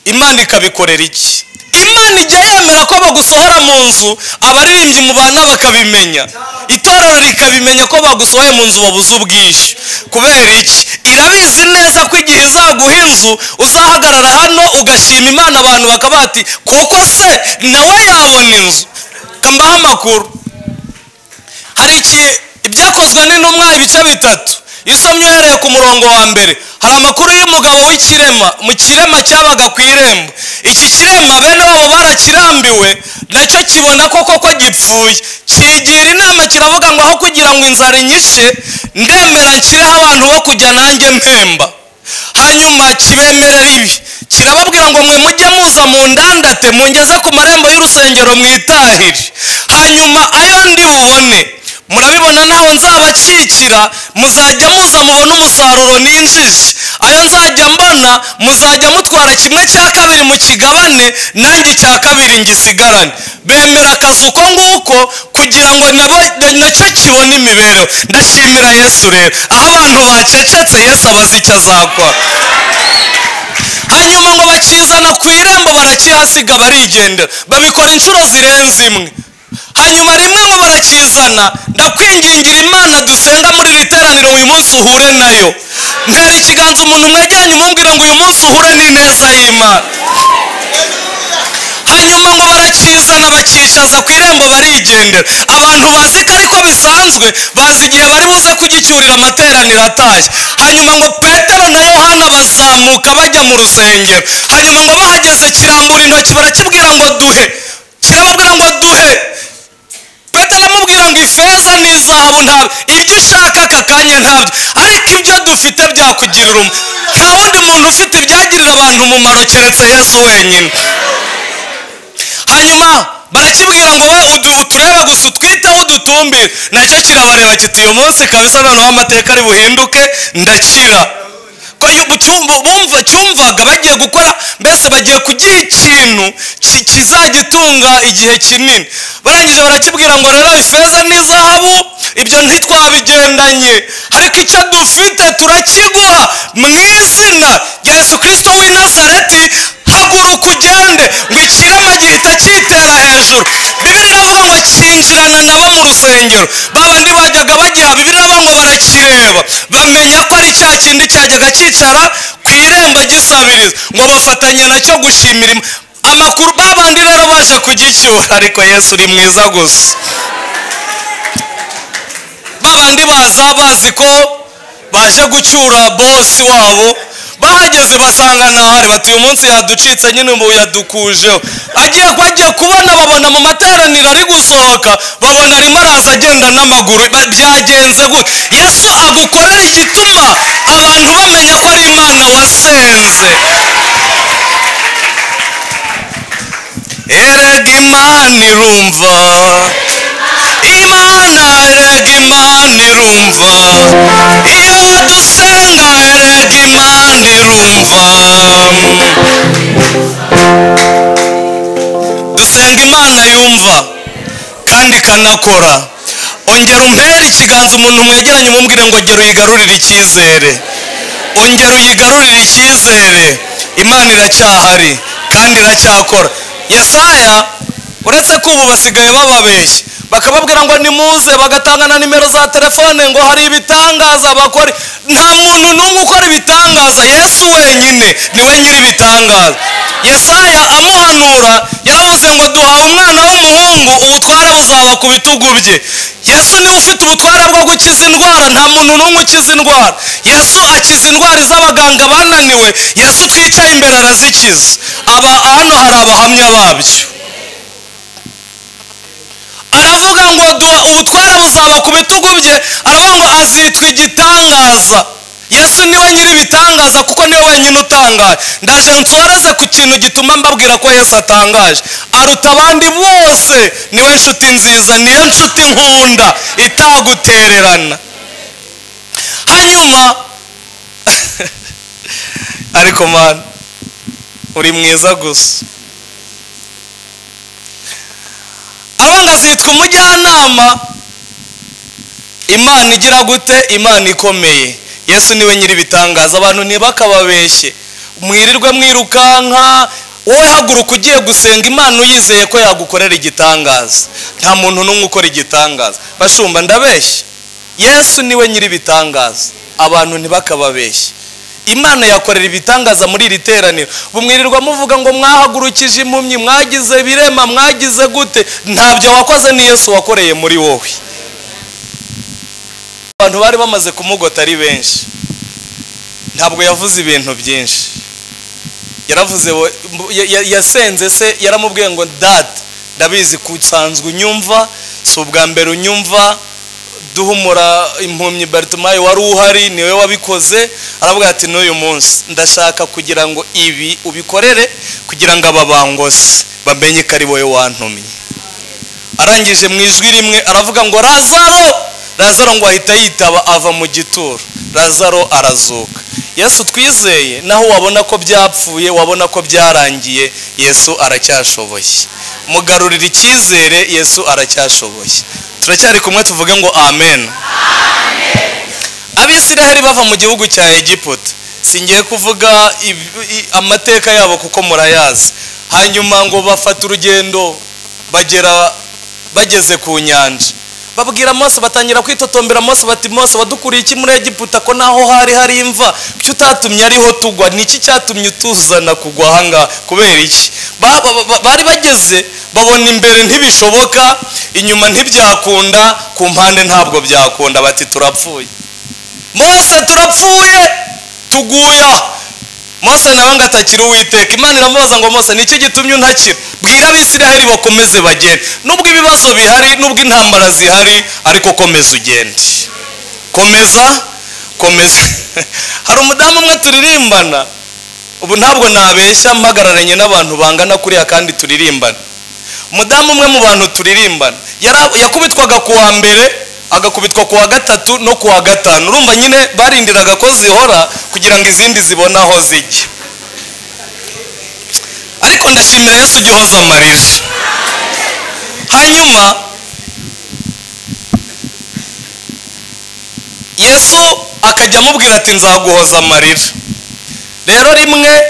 imana ikabikorera iki imana ijya yemera ko bagusohora mu nzu abaririmbyi mu bana bakabimenya itorero rikabimenya ko bagusohoye mu nzu wabuze ubwishyu kubera iki irabizi neza ko igihe izaguha inzu uzahagarara hano ugashima imana abantu bakaba bati koko se nawe yabona inzu mbaho amakuru hari iki ibyakozwe n'intumwa ibice bitatu iyo usomye uhereye ku murongo wa mbere hari amakuru y'umugabo w'ikirema mu kirema cyabaga ku irembo iki kirema bene wabo barakirambiwe nacyo kibona koko ko gipfuye kigira inama kiravuga ngo aho kugira ngo inzara inyishe ndemera nshyireho abantu bo kujya nanjye mpemba hanyuma kibemerera ibi kirababwira ngo mwe mujye muza mu ndandate mungeze ku marembo y'urusengero mwitahire hanyuma ayo ndi bubone murabibona ntawe nzabacikira muzajya muza mubona umusaruro ninjije ayo nzajya mbona muzajya mutwara kimwe cya kabiri mu kigabane nanjye icya kabiri ngisigarane bemera akazi uko nguko kugira ngo nabo- nacyo kibone imibereho ndashimira yesu rero aho abantu bacecetse yesu abazi icyo azakora hanyuma ngo bakizana ku irembo barakihasiga barigendera babikora inshuro zirenze imwe hanyuma rimwe ngo barakizana ndakwingingira imana dusenga muri iri teraniro uyu munsi uhure nayo ntera ikiganza umuntu mwejyanye umubwira ngo uyu munsi uhure n'ineza y'imana hanyuma ngo barakizana bakicaza ku irembo barigendera abantu bazi ko ariko bisanzwe bazi igihe bari buze kugicyurira amateraniro atashye hanyuma ngo petero na yohana bazamuka bajya mu rusengero hanyuma ngo bahageze kirambura intoki barakibwira ngo duhe kirababwira ngo duhe petero aramubwira ngo ifeza n'izahabu ntabwo ibyo ushaka aka kanya ntabyo ariko ibyo dufite byakugirira umu nta wundi muntu ufite ibyagirira abantu umumaro keretse yesu wenyine hanyuma barakibwira ngo we udu- utureba gusa utwiteho udutumbire nacyo kirabareba kiti uyu munsi kabisa noneho amateka ari buhinduke ndakira ko iyo cyumva bumva cyumvaga bagiye gukora mbese bagiye kugira ikintu ki- kizagitunga igihe kinini barangije barakibwira ngo rero ifeza n'izahabu ibyo ntitwabigendanye ariko icyo dufite turakiguha mu izina rya yesu kirisito w'i nazareti haguruka ugende ngo ikirema gihita cyitera hejuru bibiri iravuga ngo kinjirana nabo mu rusengero ba bandi bajyaga bagiha bibiri iravuga ngo barakireba bamenya ko ari cya kindi cyajyaga cyicara ku irembo gisabiriza ngo bafatanya nacyo gushimira Imana. amakuru ba bandi rero baje kugicyura ariko yesu uri mwiza gusa babandi baza bazi ko baje gucyura bosi wabo bahageze basanga ntahari bati uyu munsi yaducitse nyine ubu yadukujeho agiye bagiye kubona babona mu materaniro ari gusohoka babona arimo araza agenda n'amaguru ba- byagenze gute yesu agukorera igituma abantu bamenya ko ari imana wasenze erega imana irumva imana erega imana irumva iyo dusenga erega imana irumva dusenga imana yumva kandi ikanakora ongera umpere ikiganza umuntu mwegeranye umubwire ngo ongera uyigarurire icyizere ongera uyigarurire icyizere imana iracyahari kandi iracyakora yesaya uretse ko ubu basigaye bababeshya bakababwira ngo nimuze bagatanga na nimero za telefone ngo hari ibitangaza bakora nta muntu n'umwe ukora ibitangaza yesu wenyine niwe nyiri ibitangaza yesaya amuhanura yaravuze ngo duhawe umwana w'umuhungu ubutware buzaba ku bitugu bye yesu niwe ufite ubutware bwo gukiza indwara nta muntu n'umwe ukiza indwara yesu akiza indwara z'abaganga bananiwe yesu twicaye imbere arazikiza aba hano hari abahamya babyo aravuga ngo duha ubutware buzaba ku bitugu bye aravuga ngo azitwa igitangaza yesu niwe nyiri ibitangaza kuko niwe wenyine utangaje ndaje nsoreze ku kintu gituma mbabwira ko yesu atangaje aruta abandi bose niwe nshuti nziza niyo nshuti nkunda itagutererana hanyuma ariko mani uri mwiza gusa abanga zitwa umujyanama imana igira gute imana ikomeye yesu niwe nyiri ibitangaza abantu ntibakababeshye mwirirwe mwirukanka wowe haguruka ugiye gusenga imana uyizeye ko yagukorera igitangaza nta muntu n'umwe ukora igitangaza bashumba ndabeshya yesu niwe nyiri ibitangaza abantu ntibakababeshye imana yakorera ibitangaza muri iri teraniro ubu mwirirwa muvuga ngo mwahagurukije impumyi mwagize birema mwagize gute ntabyo wakoze ni yesu wakoreye muri wowe abantu bari bamaze kumugota ari benshi ntabwo yavuze ibintu byinshi yaravuze we- ya- ya- yasenze se yaramubwiye ngo data ndabizi kusanzwe unyumva si ubwa mbere unyumva duhumura impumyi baritumayi wari uhari niwe wabikoze aravuga ati n'uyu munsi ndashaka kugira ngo ibi ubikorere kugira ngo aba bangozi bamenye ko ari wowe wantumye arangije mu ijwi rimwe aravuga ngo razaro razaro ngo ahita yitaba ava mu gituro razaro arazuka yesu twizeye naho wabona ko byapfuye wabona ko byarangiye yesu aracyashoboye mugarurira icyizere yesu aracyashoboye turacyari kumwe tuvuge ngo amen abisiraheli bava mu gihugu cya egiputa singiye kuvuga amateka yabo kuko murayazi hanyuma ngo bafata urugendo bagera bageze ku nyanja babwira Mose batangira kwitotombera Mose bati Mose wadukuriye iki muri Egiputa ko naho hari hari imva cyo utatumye ariho tugwa niki cyatumye utuzana kugwa hanga kubera iki bari bageze babona imbere ntibishoboka inyuma ntibyakunda ku mpande ntabwo byakunda bati turapfuye Mose turapfuye tuguya Mose nawe ngo atakira uwiteka imana iramubaza ngo Mose nicyo gitumye untakira bwira abisiraheli bakomeze bagende nubwo ibibazo bihari nubwo intambara zihari ariko komeza ugende komeza komeza hari umudamu umwe turirimbana ubu ntabwo nabeshya mpagararanye n'abantu bangana kuriya kandi turirimbana umudamu umwe mu bantu turirimbana yakubitwaga ku wa mbere agakubitwa ku wa gatatu no ku wa gatanu urumva nyine barindiraga ko zihora kugira ngo izindi zibone aho zijya ariko ndashimira yesu ujya uhoza amarira hanyuma yesu akajya amubwira ati nzaguhoza amarira rero rimwe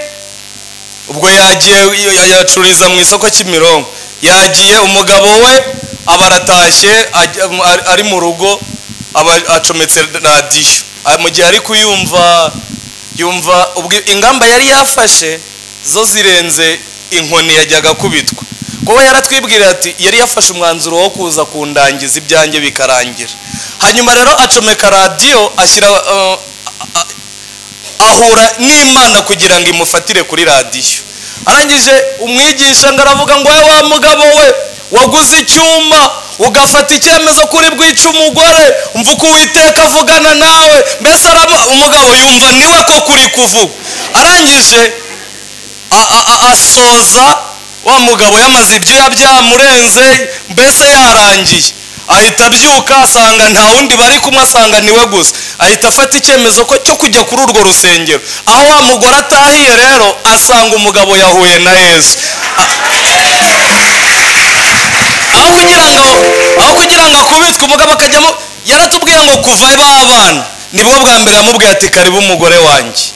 ubwo yagiye yacururiza mu isoko cy'imirongo yagiye umugabo we aba aratashye ari mu rugo aba acometse radiyo mu gihe ari kuyumva yumva ingamba yari yafashe zo zirenze inkoni yajyaga kubitwa kuba yaratwibwira ati yari yafashe umwanzuro wo kuza kundangiza ibyanjye bikarangira hanyuma rero acomeka radiyo ashyira ahura n'imana kugira ngo imufatire kuri radiyo arangije umwigisha ngo aravuga ngo we wa mugabo we waguze icyuma ugafata icyemezo kuri bwica umugore umva uko uwiteka avugana nawe mbese umugabo yumva niwe ko kuri kuvuga arangije asoza wa mugabo yamaze ibyuya byamurenze mbese yarangiye ahita abyuka asanga nta wundi bari kumwe asanga niwe gusa ahita afata icyemezo ko cyo kujya kuri urwo rusengero aho wa mugore atahiye rero asanga umugabo yahuye na yesu aho kugira ngo aho kugira ngo akubitwe umugabo akajyamo yaratubwira ngo kuva babana nibwo bwa mbere yamubwiye ati karibu umugore wanjye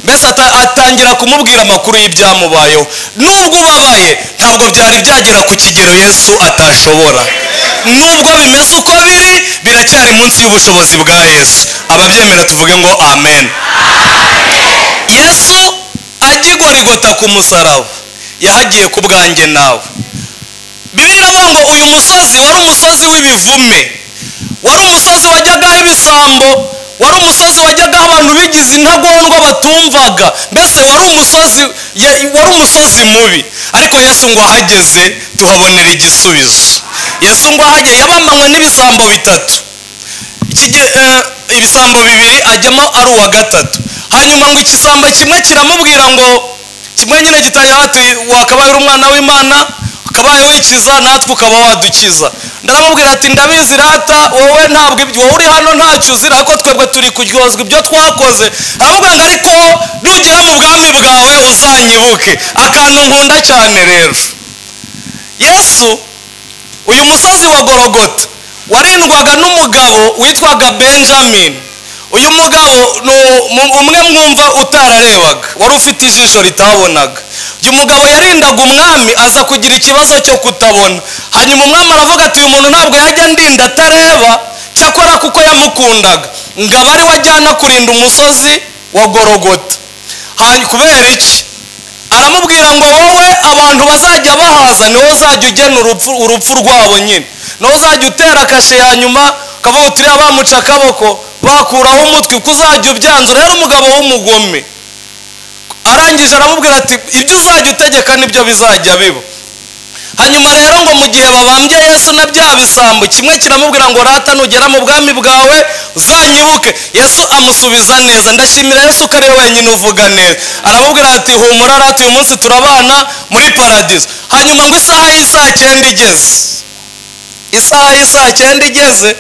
mbese atangira kumubwira amakuru y'ibyamubayeho nubwo ubabaye ntabwo byari byagera ku kigero yesu atashobora nubwo bimeze uko biri biracyari munsi y'ubushobozi bwa yesu ababyemera tuvuge ngo amen yesu agigorigota ku musaraba yahagiye ku bwanjye nawe bibiri avuga ngo uyu musozi wari umusozi w'ibivume wari umusozi wajyagaho ibisambo wari umusozi wajyagaho abantu bigize intagondwa batumvaga mbese wari umusozi wari umusozi mubi ariko yesu ngo ahageze tuhabonera igisubizo yesu ngo ahageze yabambanywe n'ibisambo bitatu ibisambo bibiri ajyamo ari uwa gatatu hanyuma ngo ikisambo kimwe kiramubwira ngo kimwe nyine gitangira ati wakabaye uri umwana w'imana ukabaye wikiza natwe ukaba wadukiza ndaramubwira ati ndabizi rata wowe ntabwo ibyo wowe uri hano ntacyo uzira ariko twebwe turi kuryozwa ibyo twakoze aramubwira ngo ariko nugera mu bwami bwawe uzanyibuke akantu nkunda cyane rero yesu uyu musozi wa gorogota warindwaga n'umugabo witwaga benjamin uyu mugabo ni umwe mwumva utararebaga wari ufite ijisho ritabonaga uyu mugabo yarindaga umwami aza kugira ikibazo cyo kutabona hanyuma umwami aravuga ati uyu muntu ntabwo yajya ndinda atareba cyakora kuko yamukundaga ngo aba ari we ajyana kurinda umusozi wa gorogota kubera iki aramubwira ngo wowe abantu bazajya bahaza niwe uzajya ugena urupfu rwabo nyine niwe uzajya utera kashe ya nyuma ukavuga uti reba bamuca akaboko bakuraho umutwe uko uzajya ubyanzura rero umugabo w'umugome arangije aramubwira ati ibyo uzajya utegeka nibyo bizajya biba hanyuma rero ngo mu gihe babambye yesu na bya bisambo kimwe kiramubwira ngo rata nugera mu bwami bwawe uzanyibuke yesu amusubiza neza ndashimira yesu ko ari we wenyine uvuga neza aramubwira ati humura rata uyu munsi turabana muri paradiso hanyuma ngo isaha y'isaha cyenda igeze isaha y'isaha cyenda igeze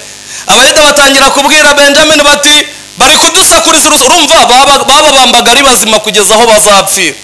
abayuda batangira kubwira benjamin bati bari kudusakuriza uruzi urumva baba- bababambaga ari bazima kugeza aho bazapfira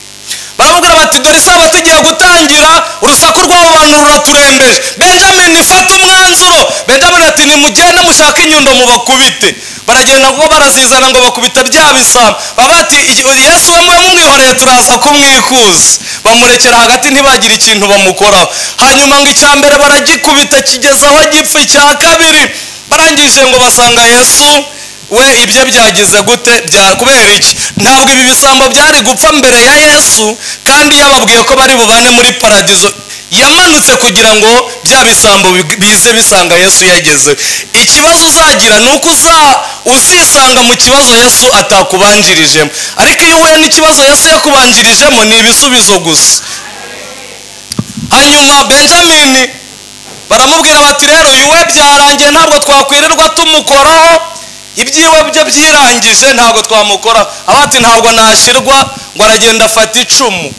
baramubwira bati dore isaha tugiye gutangira urusaku rw'abo bantu ruraturembeje benjamin ifata umwanzuro benjamin ati nimugende mushake inyundo mubakubite baragenda ngo barazizana ngo bakubita bya bisambo baba bati "Iki- yesu we mube mumwihoreye turaza kumwikuza bamurekera hagati ntibagire ikintu bamukoraho hanyuma ngo icya mbere baragikubita kigeza aho gipfa icya kabiri barangije ngo basanga yesu we ibye byagize gute Bya- kubera iki ntabwo ibi bisambo byari gupfa mbere ya yesu kandi yababwiye ko bari bubane muri paradizo yamanutse kugira ngo bya bisambo big- bize bisanga yesu yageze ikibazo uzagira ni uko uza- uzisanga mu kibazo yesu atakubanjirijemo ariko iyo uhuye n'ikibazo yesu yakubanjirijemo ni ibisubizo gusa hanyuma benjamin baramubwira bati rero uyu we byarangiye ntabwo twakwirirwa tumukoraho ibyiwe bye byirangije ntabwo twamukoraho aba ati ntabwo nashyirwa ngo aragenda afata icumu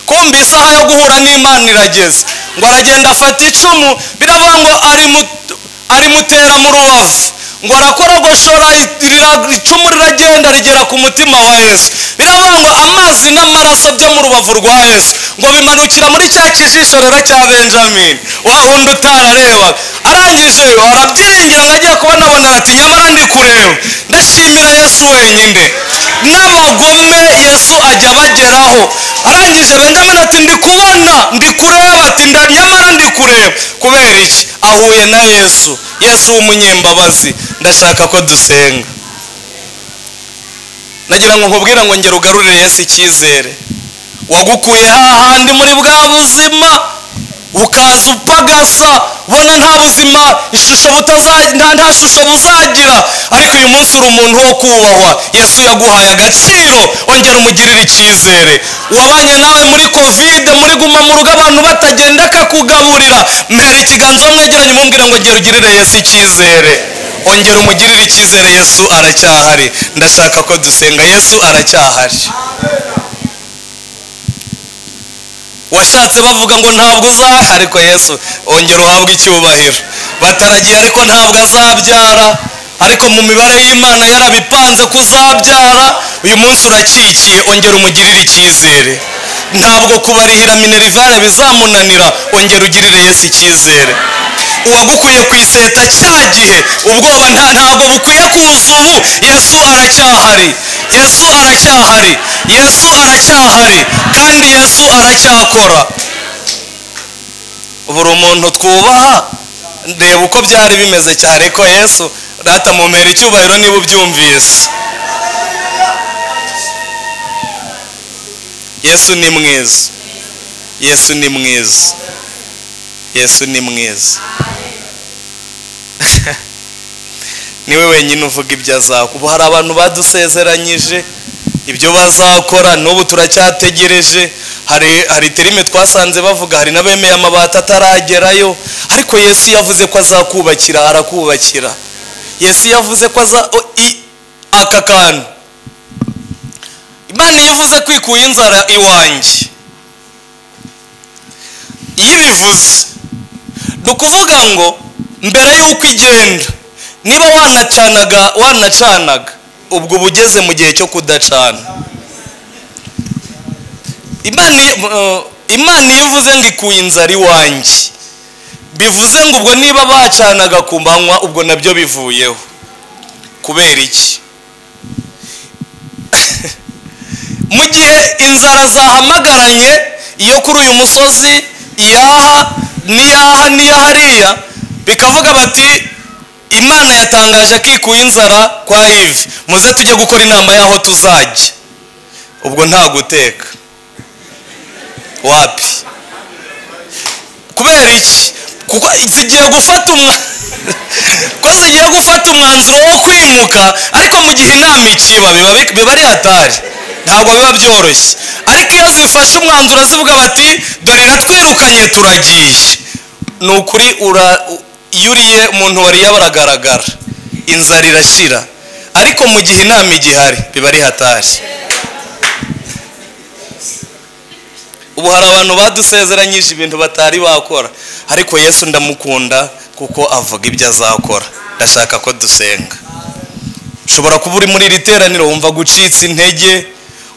kumva isaha yo guhura n'imana irageze ngo aragenda afata icumu biravuga ngo arimu- arimutera mu rubavu ngo arakorogoshora irira- icumu riragenda rigera ku mutima wa yesu biravuga ngo amazi n'amaraso byo mu rubavu rwa yesu ngo bimanukira muri cya kijisho rero cya benjamin wa wundi utararebaga arangije arabyinginga agiye kubona abona ati nyamara ndi kureba ndashimira yesu wenyine n'abagome yesu ajya abageraho arangije benjamin ati ndi kubona ndi kureba ati "Nda- nyamara ndi kureba kubera iki ahuye na yesu yesu w'umunyembabazi ndashaka ko dusenga nagira ngo nkubwire ngo ngera ugarurire yesu icyizere wagukuye hahandi muri bwa buzima ukaza upagasa ubona nta buzima ishusho butaza- nta nta shusho buzagira ariko uyu munsi uri umuntu wo kubahwa yesu yaguhaye agaciro wongera umugirire icyizere wabanye nawe muri kovide muri guma mu rugo abantu batagenda akakugaburira mpera ikiganza uwo mwegeranye umubwira ngo ngera ugirire yesu icyizere ongera umugirire icyizere yesu aracyahari ndashaka ko dusenga yesu aracyahari washatse bavuga ngo ntabwo uzaha ariko yesu ongera uhabwe icyubahiro bataragiye ariko ntabwo azabyara ariko mu mibare y'imana yarabipanze ko uzabyara uyu munsi urakikiye ongera umugirire icyizere ntabwo kubarihira minerivare bizamunanira ongera ugirire yesu icyizere uwagukuye ku iseta cya gihe ubwoba nta ntabwo bukwiye kuza ubu yesu aracyahari yesu aracyahari yesu aracyahari kandi yesu aracyakora buri umuntu twubaha reba uko byari bimeze cyane ko yesu rata mumera icyubahiro niba ubyumvise yesu ni mwiza yesu ni mwiza yesu ni mwiza niwe wenyine uvuga ibyo azakora ubu hari abantu badusezeranyije ibyo bazakora n'ubu turacyategereje hari hari terime twasanze bavuga hari n'abemeye amabati ataragerayo ariko yesu yavuze ko azakubakira arakubakira yesu yavuze ko aza o- i- aka kantu imana iyo ivuze kwikuye inzara iwanjye iyo ibivuze ni ukuvuga ngo mbere y'uko igenda niba wanacanaga wanacanaga ubwo uba ugeze mu gihe cyo kudacana imana iyo- eh, imana iyo ivuze ngo ikuye inzara iwanjye bivuze ngo ubwo niba bacanaga ku manywa ubwo nabyo bivuyeho kubera iki mu gihe inzara zahamagaranye iyo kuri uyu musozi iyaha n'iyaha n'iya hariya bikavuga bati imana yatangaje ko ikuye inzara kwa ivi muze tujye gukora inama y'aho tuzajya ubwo nta guteka wapi kubera iki kuko zigiye gufata umwa ko zigiye gufata umwanzuro wo kwimuka ariko mu gihe inama ikiba biba biba ari hatari ntabwo biba byoroshye ariko ariko iyo zifashe umwanzuro zivuga bati dore ratwirukanye turagiye ni ukuri ura- u- iyo uriye umuntu wariye baragaragara inzara irashira ariko mu gihe inama igihari biba ari hatari ubu hari abantu badusezeranyije ibintu batari bakora ariko yesu ndamukunda kuko avuga ibyo azakora ndashaka ko dusenga ushobora kuba uri muri iri teraniro wumva gucitse intege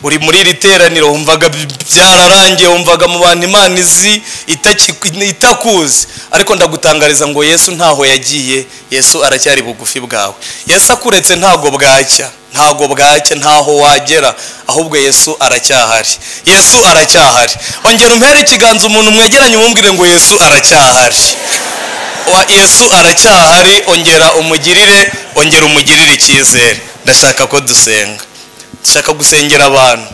uri muri iri teraniro wumvaga byararangiye wumvaga mu bantu imana izi itaki- itakuzi ariko ndagutangariza ngo yesu ntaho yagiye yesu aracyari bugufi bwawe yesu akuretse ntago bwacya ntago bwacya ntaho wagera ahubwo yesu aracyahari yesu aracyahari ongera umpere ikiganza umuntu mwegeranye umubwire ngo yesu aracyahari wa yesu aracyahari ongera umugirire ongera umugirire icyizere ndashaka ko dusenga ndashaka gusengera abantu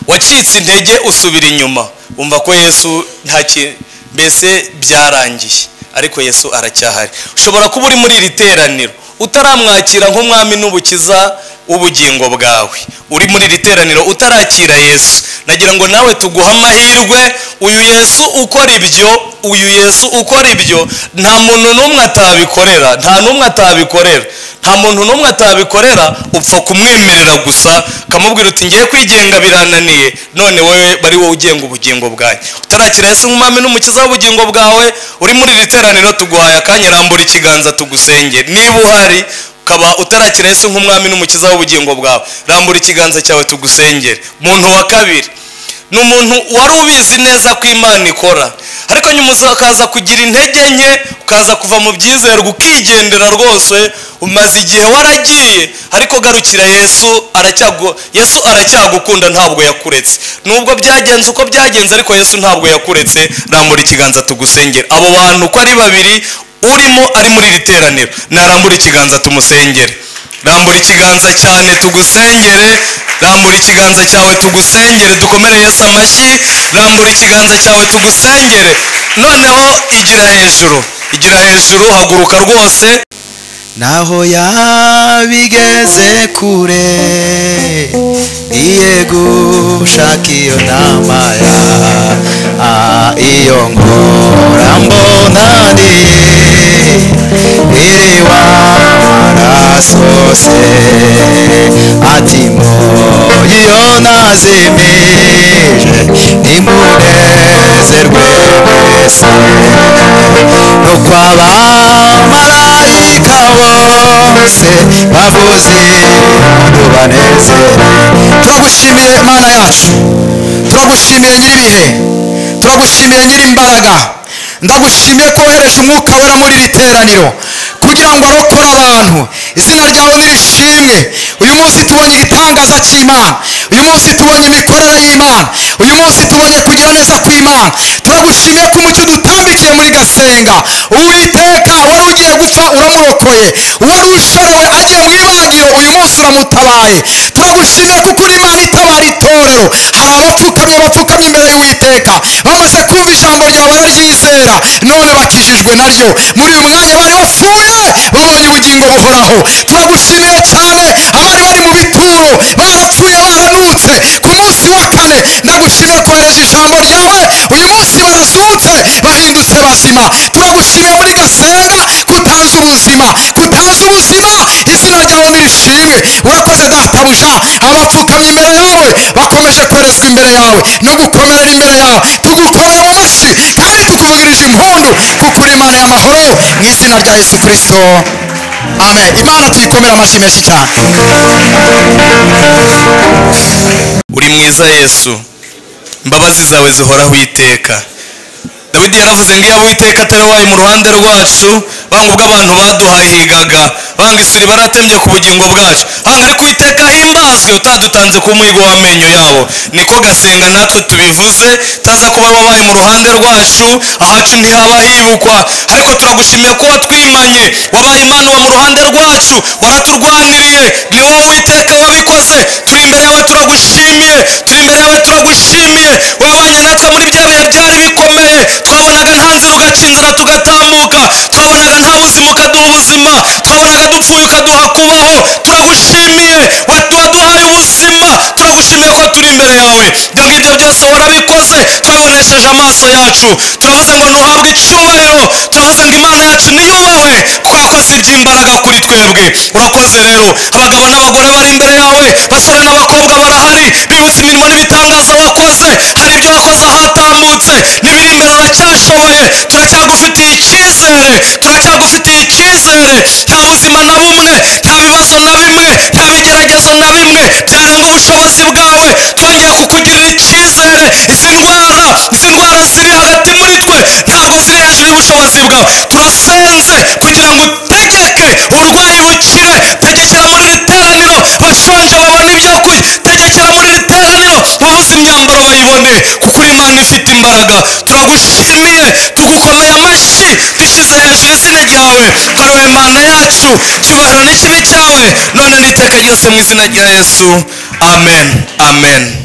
wacitse intege usubira inyuma wumva ko yesu nta ki- mbese byarangiye ariko yesu aracyahari ushobora kuba uri muri iri teraniro utaramwakira nk'umwami n'ubukiza w'ubugingo bwawe uri muri iri teraniro utarakira yesu nagira ngo nawe tuguhe amahirwe uyu yesu ukora ibyo uyu yesu ukora ibyo nta muntu n'umwe atabikorera nta n'umwe atabikorera nta muntu n'umwe atabikorera upfa kumwemerera gusa ukamubwira uti ngiye kwigenga birananiye none wowe bari wowe ugenga ubugingo bwawe utarakira yesu nk'umwami n'umukiza w'ubugingo bwawe uri muri iri teraniro tuguhaye akanya rambura ikiganza tugusenge niba uhari ukaba utarakira yesu nk'umwami n'umukiza w'ubugingo bwawe rambura ikiganza cyawe tugusengere muntu wa kabiri ni umuntu wari ubizi neza ko imana ikora ariko nyuma ukaza kugira intege nke ukaza kuva mu byizerwa ukigendera rwose umaze igihe waragiye ariko garukira yesu aracyagu yesu aracyagukunda ntabwo yakuretse nubwo byagenze uko byagenze ariko yesu ntabwo yakuretse rambura ikiganza tugusengere abo bantu uko ari babiri urimo ari muri iri teraniro narambura ikiganza tumusengere rambura ikiganza cyane tugusengere rambura ikiganza cyawe tugusengere dukomere yesu amashyi rambura ikiganza cyawe tugusengere noneho igira hejuru igira hejuru haguruka rwose naho yabigeze kure iye gushaka iyo nama ya ah, iyo ngora mbona ndi iriwa marasose ati mboye iyo nazimije nimunezerwe mwese no kwabamarayika bose bavuze ngo banezere turagushimire mana yacu turagushimire nyir'ibihe turagushimire nyir'imbaraga ndagushimiye ko wohereje umwuka wera muri iri teraniro kugira ngo arokore abantu izina ryawe nirishimwe uyu munsi tubonye igitangaza cy'imana uyu munsi tubonye imikorere y'imana uyu munsi tubonye kugira neza kw'imana turagushimiye ko umucyo dutambikiye muri gasenga uwiteka wari ugiye gupfa uramurokoye wari ushorewe agiye mu ibagiro uyu munsi uramutabaye turagushimiye kuko uri imana itabara itorero hari abapfukamye bapfukamye imbere y'uwiteka bamaze kumva ijambo ryawe bararyizera none bakijijwe naryo muri uyu mwanya bari bapfuye babonye ubugingo buhoraho turagushimira cyane abari bari mu bituro barapfuye baranutse ku munsi wa kane ndagushimira kohereje ijambo ryawe uyu munsi barazutse bahindutse bazima turagushimira muri gasenga kutanze ubuzima kutanze ubuzima izina ryawe nirishimwe urakoze databuja abapfukamye imbere yawe bakomeje kwerezwa imbere yawe no gukomerera imbere yawe tugukomera amashyi kandi tukuvugirije impundu kuko uri imana y'amahoro mu izina rya yesu kirisito amen imana tuyikomera amashyi menshi cyane uri mwiza yesu imbabazi zawe zihoraho iteka dawidi yaravuze ngo iyo uwiteka atari wayo mu ruhande rwacu banga ubwo abantu baduhahigaga banga isuri baratemye ku bugingo bwacu banga ariko uwiteka himbazwe utadutanze ku muhigo w'amenyo yabo niko gasenga natwe tubivuze utaza kuba wabaye mu ruhande rwacu ahacu ntihaba hibukwa ariko turagushimiye ko watwimanye wabaye imana uba mu ruhande rwacu waraturwaniriye ni wowe uwiteka wabikoze turi imbere yawe turagushimiye turi imbere yawe turagushimiye wabanye natwe muri bya bihe byari bikomeye twabonaga nta nzira ugakinzana tugatambuka twabonaga nta buzima ukaduha ubuzima twabonaga dupfuye ukaduha kubaho turagushimiye waduhaye ubuzima turagushimiye ko turi imbere amaboko yawe dore ibyo byose warabikoze twabibonesheje amaso yacu turavuze ngo ntuhabwe icyubahiro turavuze ngo imana yacu niyubahwe kubera ko si iby'imbaraga kuri twebwe urakoze rero abagabo n'abagore bari imbere yawe basore n'abakobwa barahari bibuze imirimo n'ibitangaza wakoze hari ibyo wakoze ahatambutse n'ibiri imbere uracyashoboye turacyagufitiye icyizere turacyagufitiye icyizere nta buzima na bumwe nta bibazo na bimwe nta bigeragezo na bimwe byarenga ubushobozi bwawe twongeye kukugirira icyizere izi ndwara izi ndwara ziri hagati muri twe ntabwo ziri hejuru y'ubushobozi bwawe turasenze kugira ngo utegeke urwayi rukire tegekera muri iri teraniro bashonje babone ibyo kurya tegekera muri iri teraniro uwabuze imyambaro bayibone kuko uri Imana ifite imbaraga turagushimiye tugukomeye amashyi dushyize hejuru izina ryawe dore wowe mana yacu cyubahiro n'ikibi cyawe none n'iteka ryose mu izina rya yesu amen amen